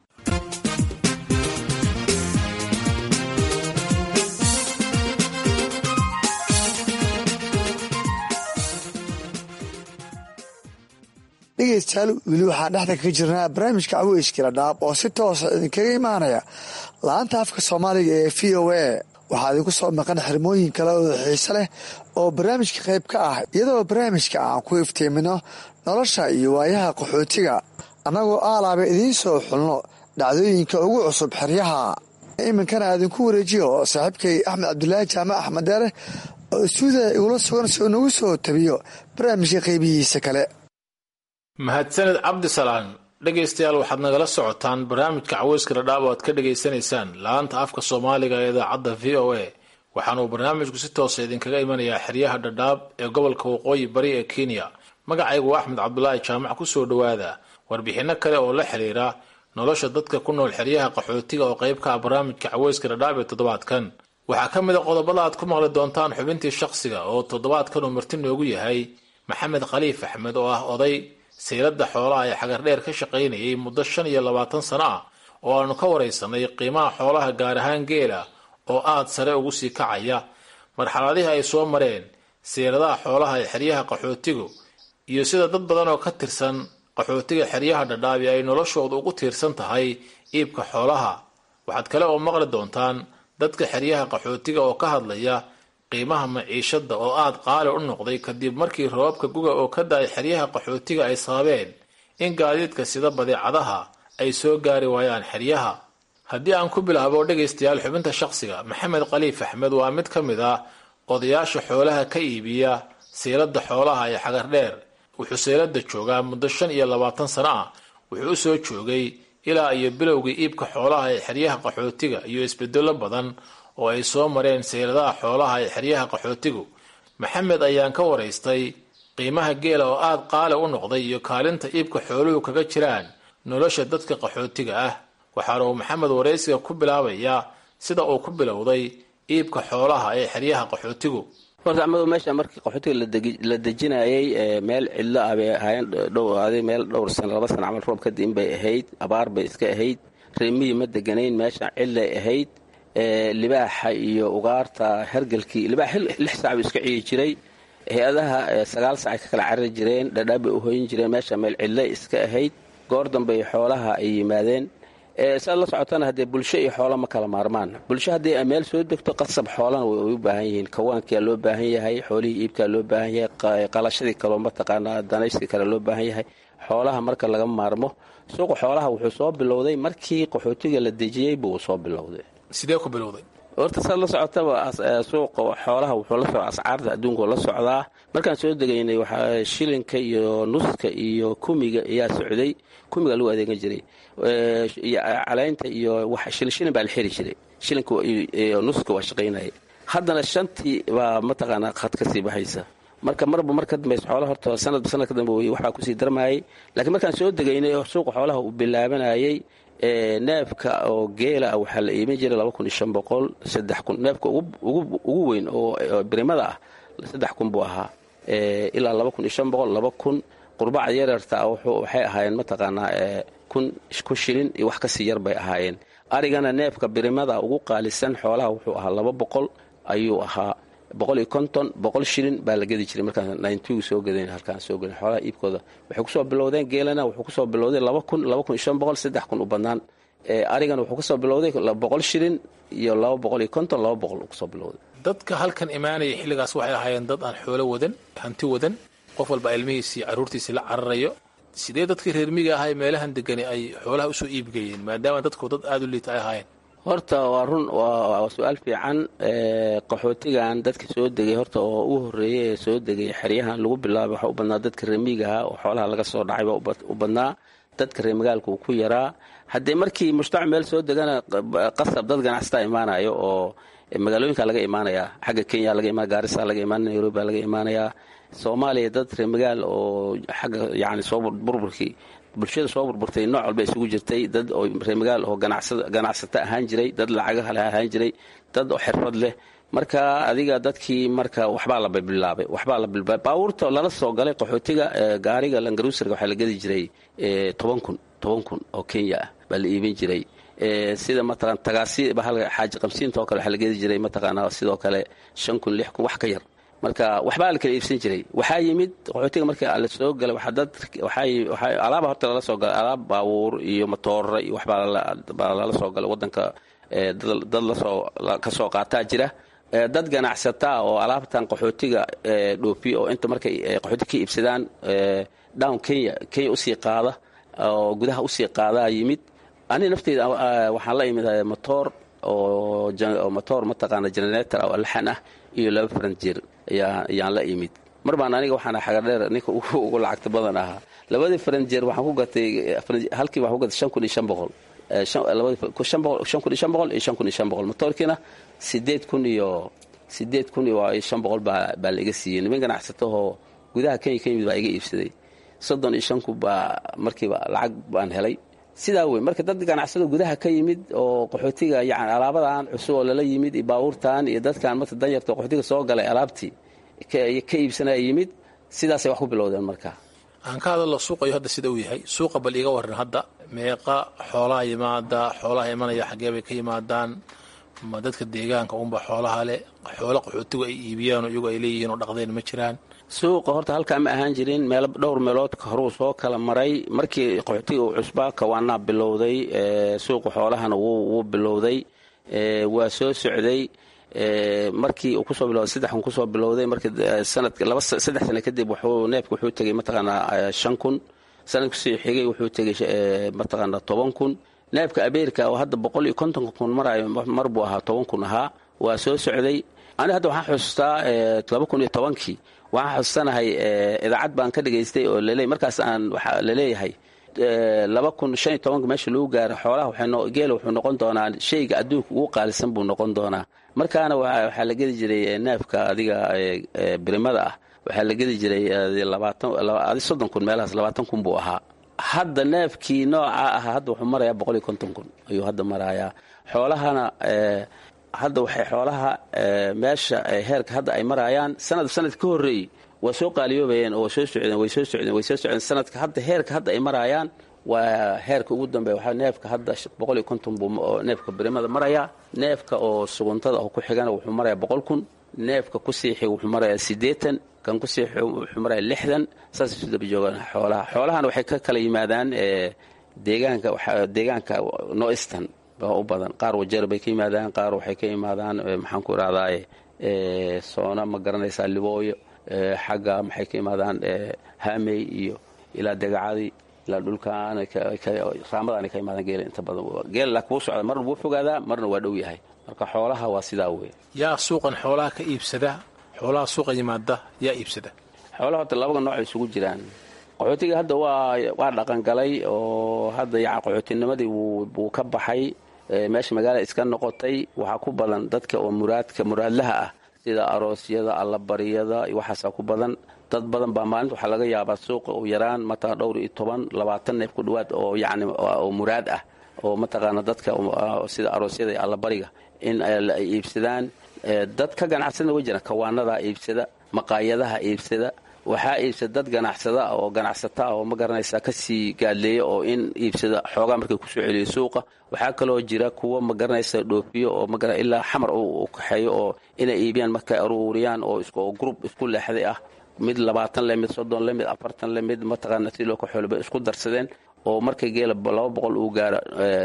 dhegeystayaal weli waxaan dhexda kaga jirnaa barnaamijka caweyskila dhaab oo si toosa idinkaga imaanaya la-anta afka soomaaliga ee v o a waxaa idinku soo maqan xirmooyin kale oo xiise leh oo barnaamijka qayb ka ah iyadoo barnaamijka aan ku iftiimino nolosha iyo waayaha qaxootiga annagoo aalaaba idiin soo xulno dhacdooyinka ugu cusub xeryaha iminkana aadinku wareejiyo saaxiibkay axmed cabdulaahi jaamac axmed deere oo istuudiya igula sugan si uu nagu soo tabiyo barnaamijka qaybihiisa kale mahadsaned cabdisalaan dhegaystayaal waxaad nagala socotaan barnaamijka caweyska dhadhaab oo aad ka dhagaysanaysaan la-aanta afka soomaaliga ee idaacadda v o a waxaana uu barnaamijku si toosa idinkaga imanayaa xeryaha dhadhaab ee gobolka waqooyi bari ee kenya magacaygu waa axmed cabdulaahi jaamac kusoo dhowaada warbixinno kale oo la xiriira nolosha dadka ku nool xeryaha qaxootiga oo qayb ka ah barnaamijka caweyska dhadhaab ee toddobaadkan waxaa ka mid a qodobada aad ku maqli doontaan xubintii shakhsiga oo toddobaadkan uu marti noogu yahay maxamed khaliif axmed oo ah oday sayladda xoolaha ee xagardheer ka shaqaynayay muddo shan iyo labaatan sano ah oo aanu ka waraysanay qiimaha xoolaha gaar ahaan geela oo aad sare ugu sii kacaya marxaladihii ay soo mareen sayladaha xoolaha ee xeryaha qaxootigu iyo sida dad badan oo ka tirsan qaxootiga xeryaha dhadhaabi ay noloshooda ugu tiirsan tahay iibka xoolaha waxaad kale oo maqli doontaan dadka xeryaha qaxootiga oo ka hadlaya qiimaha maciishada oo aad qaali u noqday kadib markii roobabka guga oo ka da-ay xeryaha qaxootiga ay sababeen in gaadiidka sida badeecadaha ay soo gaari waayaan xeryaha haddii aan ku bilaabo dhegaystayaal xubinta shaqsiga maxamed khaliif axmed waa mid ka mid ah odayaasha xoolaha ka iibiya seylada xoolaha ee xagardheer wuxuu seylada joogaa muddo shan iyo labaatan sano ah wuxuu u soo joogay ilaa iyo bilowgii iibka xoolaha ee xeryaha qaxootiga iyo isbedelo badan oo ay soo mareen sayladaha xoolaha ee xeryaha qaxootigu maxamed ayaan ka waraystay qiimaha geela oo aad qaali u noqday iyo kaalinta iibka xooluhu kaga jiraan nolosha dadka qaxootiga ah waxaana uu maxamed waraysiga ku bilaabayaa sida uu ku bilowday iibka xoolaha ee xeryaha qaxootigu horta amado meesha markii qaxootiga la dejinayay meel cidlo ah bay ahaayeen meel dhowr sano laba sano camal roob kadib bay ahayd abaar bay iska ahayd reemihii ma deganayn meesha cidlay ahayd libaaxa iyo ugaarta hergelkii libaax lix saac buu iska ciyi jiray hay-adaha sagaal sac ay ka kala carari jireen dhadhaab bay u hoyin jireen meesha meel cidlay iska ahayd goor dambey xoolaha ay yimaadeen saad la socotana haddee bulsho iyo xoolo ma kala maarmaan bulsho haddii ay meel soo degto qasab xoolana way u baahan yihiin kawaankia loo baahan yahay xoolihii iibkaa loo baahan yahay qalashadii kaloo mataqaanaa danaysi kale loo baahan yahay xoolaha marka laga maarmo suuqa xoolaha wuxuu soo bilowday markii qaxootiga la dejiyey buu soo bilowday sidee ku bilowday horta saad la socotaba suuqa xoolaha wuxuu la socdaa ascaarta adduunku la socdaa markaan soo degaynay waxaa shilinka iyo nuska iyo kumiga ayaa socday kumiga lagu adeegan jiray caleynta iyo shilin baa la xiri jiray shilinka iyo nuska waa shaqaynaya haddana shantii baa mataqaanaa khad ka sii baxaysa marka marba mar ka dambaysa xoolaha horta sanadba sanad ka dambe waxbaa kusii darmayay laakiin markaan soo degaynay oo suuqa xoolaha uu bilaabanayay neefka oo geela ah waxaa la iibin jiray laba kun iyo shan boqol saddex kun neefka ugu weyn oo birimada ah saddex kun buu ahaa ilaa laba kun iyo shan boqol laba kun qurbacda yareerta ah waxay ahaayeen mataqaanaa kun kun shilin iyo wax kasii yar bay ahaayeen arigana neefka birimada ugu qaalisan xoolaha wuxuu ahaa laba boqol ayuu ahaa boqol iyo konton boqol shilin baa la gedi jiray markaan nintygu soo gadan halkaan soo gadan xoolaha iibkooda waxay kusoo bilowdeen geelana wuxuu kusoo bilowday laba kun laba kun iyo shan boqol saddex kun u badnaan arigana wuxuu kusoo bilowday boqol shilin iyo laba boqol iyo konton laba boqol uu kusoo bilowday dadka halkan imaanaya xilligaas waxay ahaayeen dad aan xoolo wadan hanti wadan qof walba ilmihiisii caruurtiisii la cararayo sidee dadkii reer miga ahaa ee meelahan degani ay xoolaha usoo iibgeeyeen maadaama dadku dad aada u liita ay ahaayeen horta waa run waa su-aal fiican qaxootigan dadka soo degay horta oo ugu horreeyay ee soo degay xeryahan lagu bilaabay waxaa u badnaa dadka reemigaha oo xoolaha laga soo dhacay baa u badnaa dadka reemagaalka uu ku yaraa haddee markii mujtamac meel soo degana qasab dad ganacsataa imaanayo oo magaalooyinka laga imaanayaa xagga kenya laga imaan gaarisa laga imaanaya nairobi laga imaanayaa soomaaliya dad reemagaal oo xagga yani soo burburkii bulshada soo burburtay nooc walba isugu jirtay dad oo reemagaal oo ganacsato ahaan jiray dad lacagaha leh ahaan jiray dad oo xirfad leh marka adiga dadkii marka waxbaa la bilaabay waxbaa la bilaabay baabuurta lala soo galay qaxootiga gaariga langaruusarga waxaa la gedi jiray toban kun toban kun oo kenya ah baa la iibin jiray sida mataqan tagaasi xaaji qabsiinta oo kale waxaa la gedi jiray mataqaanaa sidoo kale shan kun lix kun wax ka yar marka waxbaa la kala iibsan jiray waxaa yimid qaxootiga markii la soo galay alaaba horta lala soo galay alaab baabuur iyo matoora iyo waxbaa lala soo galay wadanka dad lasoo ka soo qaataa jira dad ganacsataa oo alaabtan qaxootiga dhoofiya oo inta markay qaxootiga ka iibsadaan down kenya kenya usii qaada oo gudaha usii qaadaa yimid ani nafteyda waxaan la imid motoor oo motoor mataqaana generator oo laxan ah iyo laba faranjeer ayaan la imid mar baan aniga waxaan xagadheer ninka ugu lacagta badan ahaa labadii faranjeer waxaan ku gatay halkii waxaan ku gatay shan kun iyo shan boqol shan kun iyo shan boqol iyo shan kun iyo shan boqol motoorkiina sideed kun iyo sideed kun iyo shan boqol baa baa la iga siiyey niman ganacsatahoo gudaha kenya ka yimid baa iga iibsaday soddon iyo shan kun baa markiiba lacag baan helay sidaa wey marka dad ganacsado gudaha ka yimid oo qaxootiga yani alaabadan cusub oo lala yimid iyo baabuurtan iyo dadkan marka danyarta qaxootiga soo galay alaabtii ka iibsanaya yimid sidaasay wax ku bilowdeen marka aan ka hadallo suuqayo hadda sida uu yahay suuqa bal iiga waran hadda meeqa xoolaha yimaada xoolaha imanaya xaggee bay ka yimaadaan ma dadka deegaanka unba xoolaha leh xoolo qaxootigu ay iibiyaan iyagu ay leeyihiin oo dhaqdeen ma jiraan suuqa horta halkaa ma ahaan jirin meel dhowr meelood horuu soo kala maray markii qaxootiga uu cusbaa kawaanaa bilowday suuqa xoolahana wuu bilowday waa soo socday markii uu kusoo bilowday saddex kun kusoo bilowday markii sanadka laba saddex sano kadib wuxuu neefka wuxuu tegey mataqaanaa shan kun sanadkusii xigay wuxuu tegey mataqaanaa toban kun neefka abeerika oo hadda boqol iyo kontonka kun marayo mar buu ahaa toban kun ahaa waa soo socday ani hadda waxaan xusustaa laba kun iyo tobankii waxaan xusustanahay idaacad baan ka dhegaystay oo laleey markaas aan waxaa laleeyahay laba kun shan iyo tobanka meesha lagu gaaro xoolaha geela wuxuu noqon doonaa shayga adduunka ugu qaalisan buu noqon doonaa markaana waxaa la gedi jiray neefka adiga birimada ah waxaa la gedi jiray labaatan soddon kun meelahaas labaatan kun buu ahaa hadda neefkii nooca ah hadda wuxuu marayaa boqol iyo konton kun ayuu hadda marayaa xoolahana hadda waxay xoolaha meesha heerka hadda ay marayaan sanad sanad ka horreeyey waa soo qaaliyoobayeen oo soo socdeen way soo socdeen way soo socdeen sanadka hadda heerka hadda ay marayaan waa heerka ugu dambeeya waxaa neefka hadda boqol iyo konton buu neefka birimada marayaa neefka oo suguntada oo ku xigana wuxuu marayaa boqol kun neefka ku siixi wuxuu marayaa siddeetan kan ku siixi wuxuu marayaa lixdan saasay isu daba joogaan xoolaha xoolahana waxay ka kala yimaadaan deegaanka deegaanka noistan baa u badan qaar wajeer bay ka yimaadaan qaar waxay ka yimaadaan maxaan ku irahdaa soona ma garanaysaa libooyo xagga maxay ka yimaadaan hamey iyo ilaa degacadii ilaa dhulkaan raamadaana ka yimaadaan geela inta badan geela laakiin wuu socda marna wuu fogaadaa marna waa dhow yahay marka xoolaha waa sidaa wey yaa suuqan xoolaha ka iibsada xoolaha suuqa yimaada yaa iibsada xoolaha horta labaga nooc ay isugu jiraan qaxootiga hadda waa waa dhaqangalay oo hadda yaca qaxootinimadii wuu ka baxay meesha magaala iska noqotay waxaa ku badan dadka oo muraadka muraadlaha ah sida aroosyada allabariyada waxaasaa ku badan dad badan baa maalinta waxaa laga yaabaa suuqa u yaraan mataqaa dhowr iyo toban labaatan neef ku dhowaad oo yacni oo muraad ah oo mataqaana dadka sida aroosyada iyo allabariga in ay iibsadaan dad ka ganacsada way jiraan kawaanadaa iibsada maqaayadaha iibsada waxaa iibsada dad ganacsada oo ganacsata oo ma garanaysaa kasii gaadleeya oo in iibsada xoogaa markay kusoo celiyo suuqa waxaa kaloo jira kuwa ma garanaysa dhoofiyo oo ma ilaa xamar u kaxeeyo oo inay iibiyaan markay aruuriyaan oo oo group isku leexday ah mid labaatan le mid soddon le mid afartan le mid mataqaana si loo ka xoolba isku darsadeen oo markay geela laba boqol uu gaaro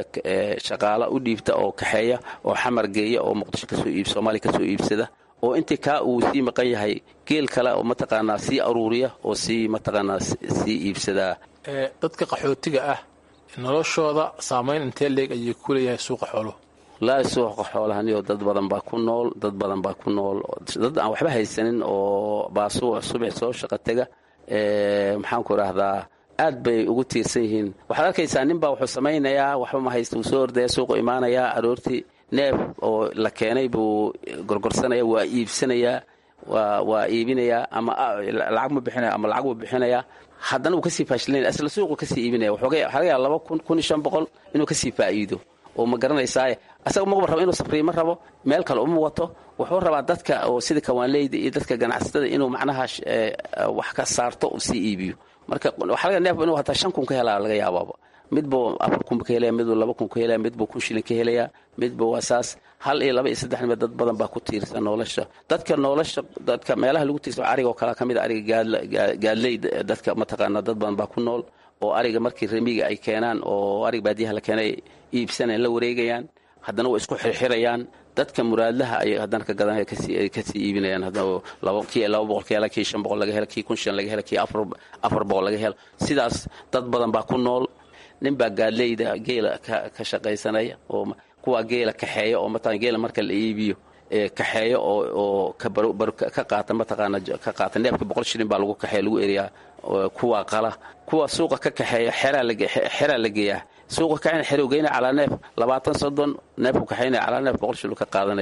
shaqaala u dhiibta oo kaxeeya oo xamar geeya oo muqdisho kasoo iib soomaaliya kasoo iibsada oo intii kaa uu sii maqan yahay geel kale oo mataqaanaa sii aruuriya oo sii mataqaanaa sii iibsadaa dadka qaxootiga ah noloshooda saamayn intee leeg ayay ku leeyahay suuqa xooluhu laa suuqa xoolahaniyo dad badan baa ku nool dad badan baa ku nool dad aan waxba haysanin oo baasuuc subax soo shaqa tega maxaan ku idhaahdaa aad bay ugu tiirsan yihiin waxaad arkaysaa nin baa wuxuu samaynayaa waxba ma haysta wuu soo ordaya suuqu imaanayaa aroortii neef oo la keenay buu gorgorsanaya waa iibsanayaa waa iibinayaa ama lacag ma bixinaya ama lacag buu bixinayaa haddana wuu kasii faashilnaya asla suuqu kasii iibinaya waxaa laga yaaba laba kun kun iyo shan boqol inuu kasii faa'iido oo ma garanaysaaye asaga magaba rabo inuu safriima rabo meel kale uma wato wuxuu rabaa dadka oo sida kawaanleyda iyo dadka ganacsatada inuu macnaha wax ka saarto uu sii iibiyo marka waxaa laga neef inuu hataa shan kun ka helaa laga yaabaaba midbuu afar kun ka helaya midbuu laba kun ka helaya midbuu kun shilin ka helaya midbuu waa saas hal iyo laba iyo saddex nimeed dad badan baa ku tiirsan nolosha dadka nolosha dadka meelaha lagu tiirsan arigoo kale ka mid a ariga gaadley dadka mataqaana dad badan baa ku nool oo ariga markii remiga ay keenaan oo ariga baadiyaha la keenay iibsanayaan la wareegayaan haddana waa isku xirxirayaan dadka muraadlaha ay haddana ka gadanaya kasii iibinayaan kii laba boqol ka hela kii shan boqol laga hela kii kun shan laga hela kii afar boqol laga hela sidaas dad badan baa ku nool nin baa gaadleyda geela ka shaqaysanaya oo kuwaa geela kaxeeya oo mataqan geela marka la iibiyo kaxeeyo oo ka qaata mataqaana ka qaata neefka boqol shilin baa lagu kaxeeya lagu eriyaa kuwaa qala kuwa suuqa ka kaxeeya xeraa la geeyaa suuqa kaxeyna xerow geynaya calaa neef labaatan soddon neefku kaxeynaya calaa neef boqol shilin ka qaadanaya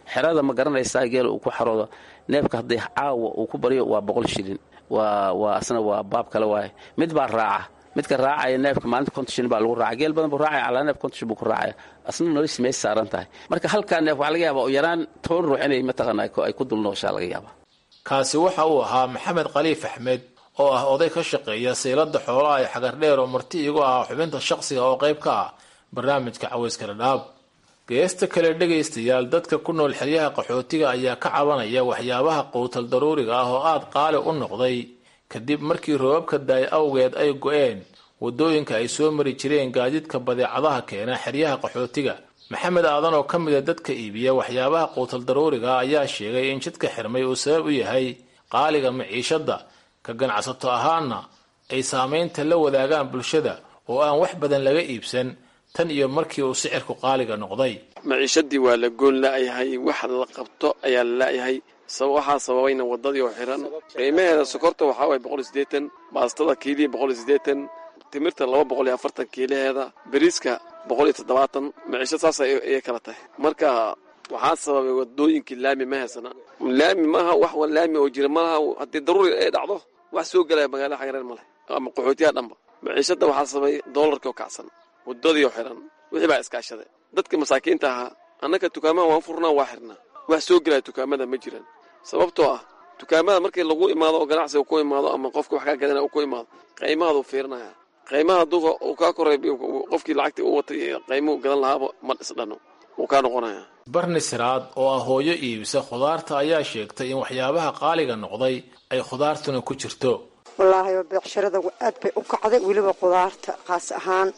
xerada ma garanaysaa geela uu ku xaroodo neefka haddii caawa uu ku baryo waa boqol shilin waa waa asna waa baab kale waaye mid baa raaca midka raacaya neefka maalinta konton shilin baa lagu raaca geel badan buu raacaya calaa neef konton shilin buu ku raacaya asna noloshiis meesha saaran tahay marka halkaa neef waxaa laga yaabaa u yaraan toban ruux inay mataqaana ay ku dul nooshaa laga yaabaa kaasi waxa uu ahaa maxamed khaliif axmed oo ah oday ka shaqeeya saylada xoolaha ee xagardheer oo marti igu ah xubinta shaqsiga oo qayb ka ah barnaamijka caweyska dhadhaab geesta kale dhegaystayaal dadka ku nool xeryaha qaxootiga ayaa ka cabanaya waxyaabaha quutal daruuriga ah oo aada qaali u noqday kadib markii roobabka daay awgeed ay go-een waddooyinka ay soo mari jireen gaadiidka badeecadaha keena xeryaha qaxootiga maxamed aadan oo ka mida dadka iibiya waxyaabaha quutal daruuriga ayaa sheegay in jidka xirmay uu sabab u yahay qaaliga maciishadda ka ganacsato ahaana ay saamaynta la wadaagaan bulshada oo aan wax badan laga iibsan tan iyo markii uu sicirku qaaliga noqday maciishadii waa la goon la'yahay wax la qabto ayaa la la'yahay waxaa sababayna waddadii oo xiran qiimaheeda sokorta waxaa waye boqol iyo siddeetan baastada kiilii boqol iyo siddeetan timirta laba boqol iyo afartan kiilaheeda beriiska boqol iyo toddobaatan maciisho saas ayay kala tahay marka waxaa sababay wadooyinkii laami ma haysana laami maaha wax laami oo jira malaha haddii daruuri ay dhacdo wax soo gelaya magaalada xagareer male ama qaxootiyaha dhanba maciishada waxaa sababay doolarkii oo kacsan wadadii oo xiran wixii baa iskaashaday dadka masaakiinta ahaa annaka dukaamaha waan furnaa waa xirnaa wax soo gelaya dukaamada ma jiraan sababtoo ah dukaamada markii lagu imaado oo ganacsiga ku imaado ama qofka wax kaa gadana uu ku imaado qiimahaaduu fiirinaya qiimaha hadduu uu kaa koray qofkii lacagtii u watay qiimuhu gadan lahaaba ma isdhano wuu kaa noqonaya barni siraad oo ah hooyo iibisa khudaarta ayaa sheegtay in waxyaabaha qaaliga noqday ay khudaartuna ku jirto wallaahi beecshirada aad bay u kacday weliba khudaarta khaas ahaan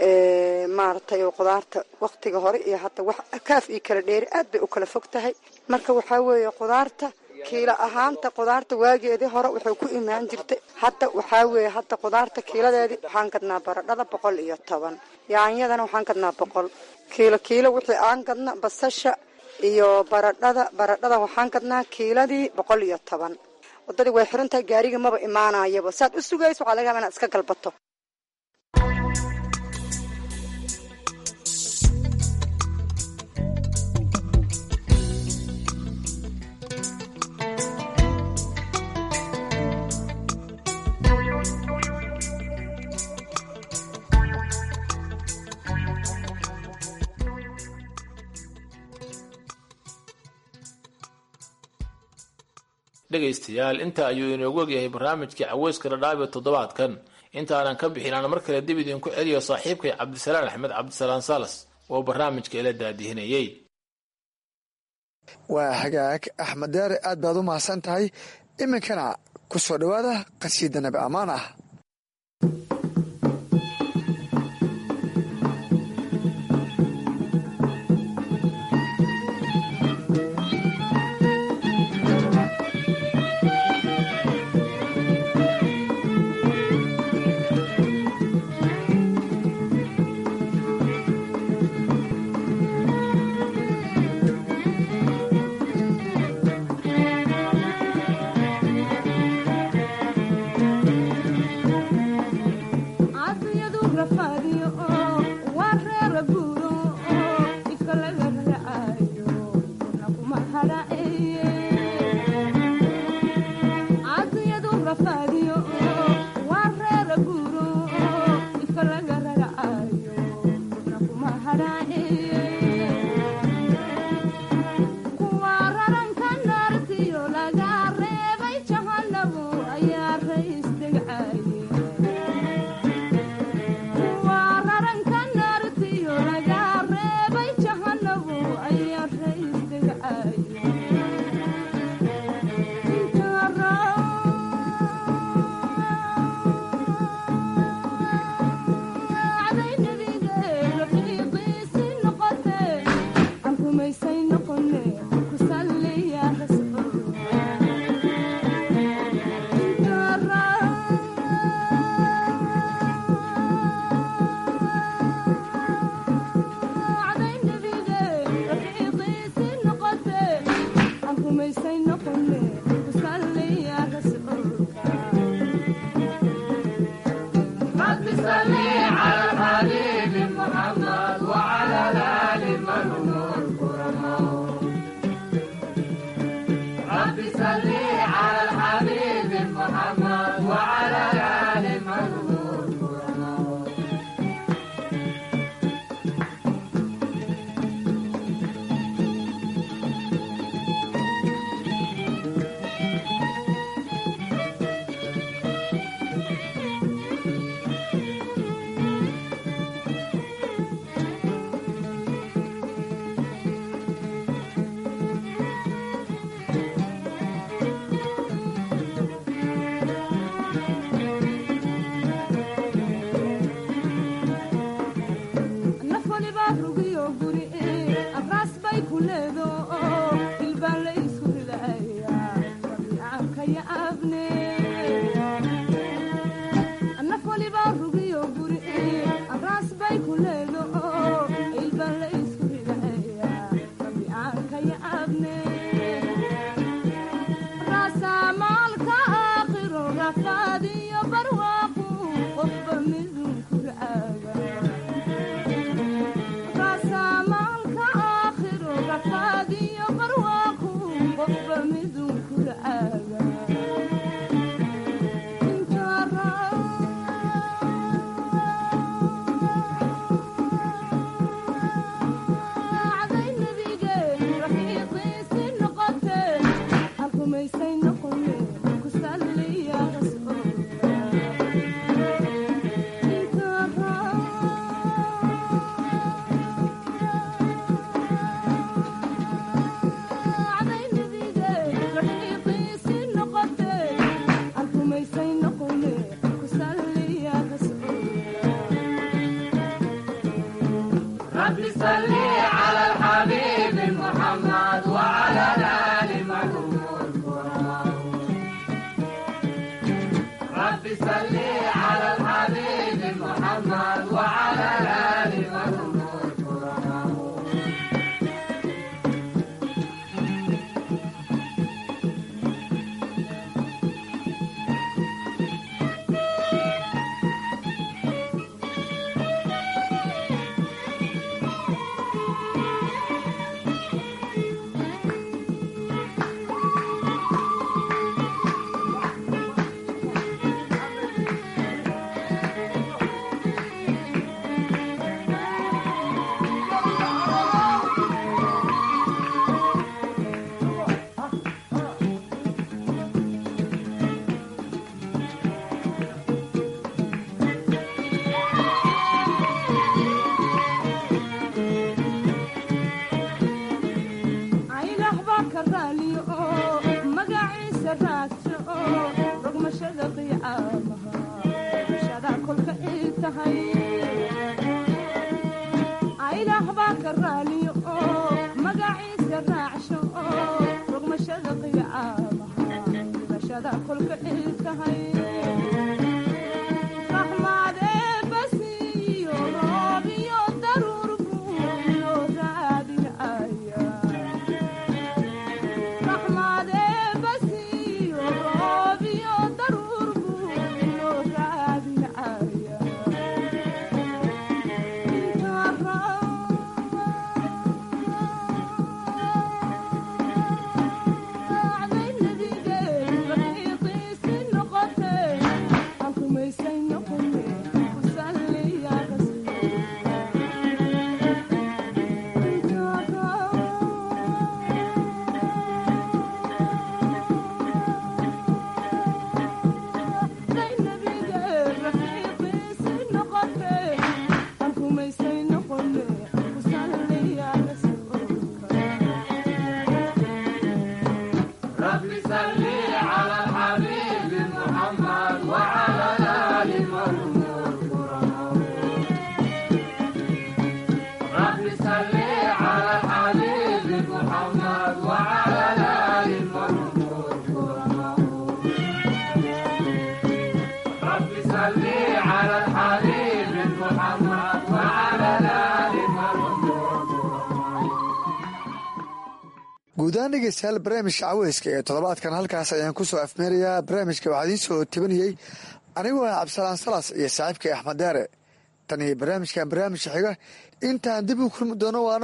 maaragtay oo khudaarta wakhtiga hore iyo hadda wax kaaf iyo kala dheeri aad bay u kala fog tahay marka waxaa weeye khudaarta kiilo ahaanta khudaarta waageedii hore waxay ku imaan jirtay hadda waxaa weeye hadda khudaarta kiiladeedii waxaan gadnaa baradhada boqol iyo toban yaanyadana waxaan gadnaa boqol kiilo kiilo wixii aan gadna basasha iyo baradhada baradhada waxaan gadnaa kiiladii boqol iyo toban wadadii way xiran tahay gaariga maba imaanayaba saad u sugayso waxaa laga yaba inaad iska galbato dhegaystayaal inta ayuu inoogu ogyahay barnaamijkii caweyska dhadhaab ee toddobaadkan intaanan ka bixin aan mar kale dib idinku celiyo saaxiibkay cabdisalaan axmed cabdisalaan salas oo barnaamijka ila daadihinayey waa hagaag axmed deere aad baad u mahadsan tahay iminkana ku soo dhowaada qasiida nabi ammaan ah guudahaan dhegeystayaal barnaamijka caweyska ee toddobaadkan halkaas ayaan kusoo afmeerayaa barnaamijka waxaa idiin soo tabanayey anigoo ah cabdisalaan salas iyo saaxiibkay axmed deere tan iyo barnaamijkan barnaamijka xiga intaan dib u kulmi doono waana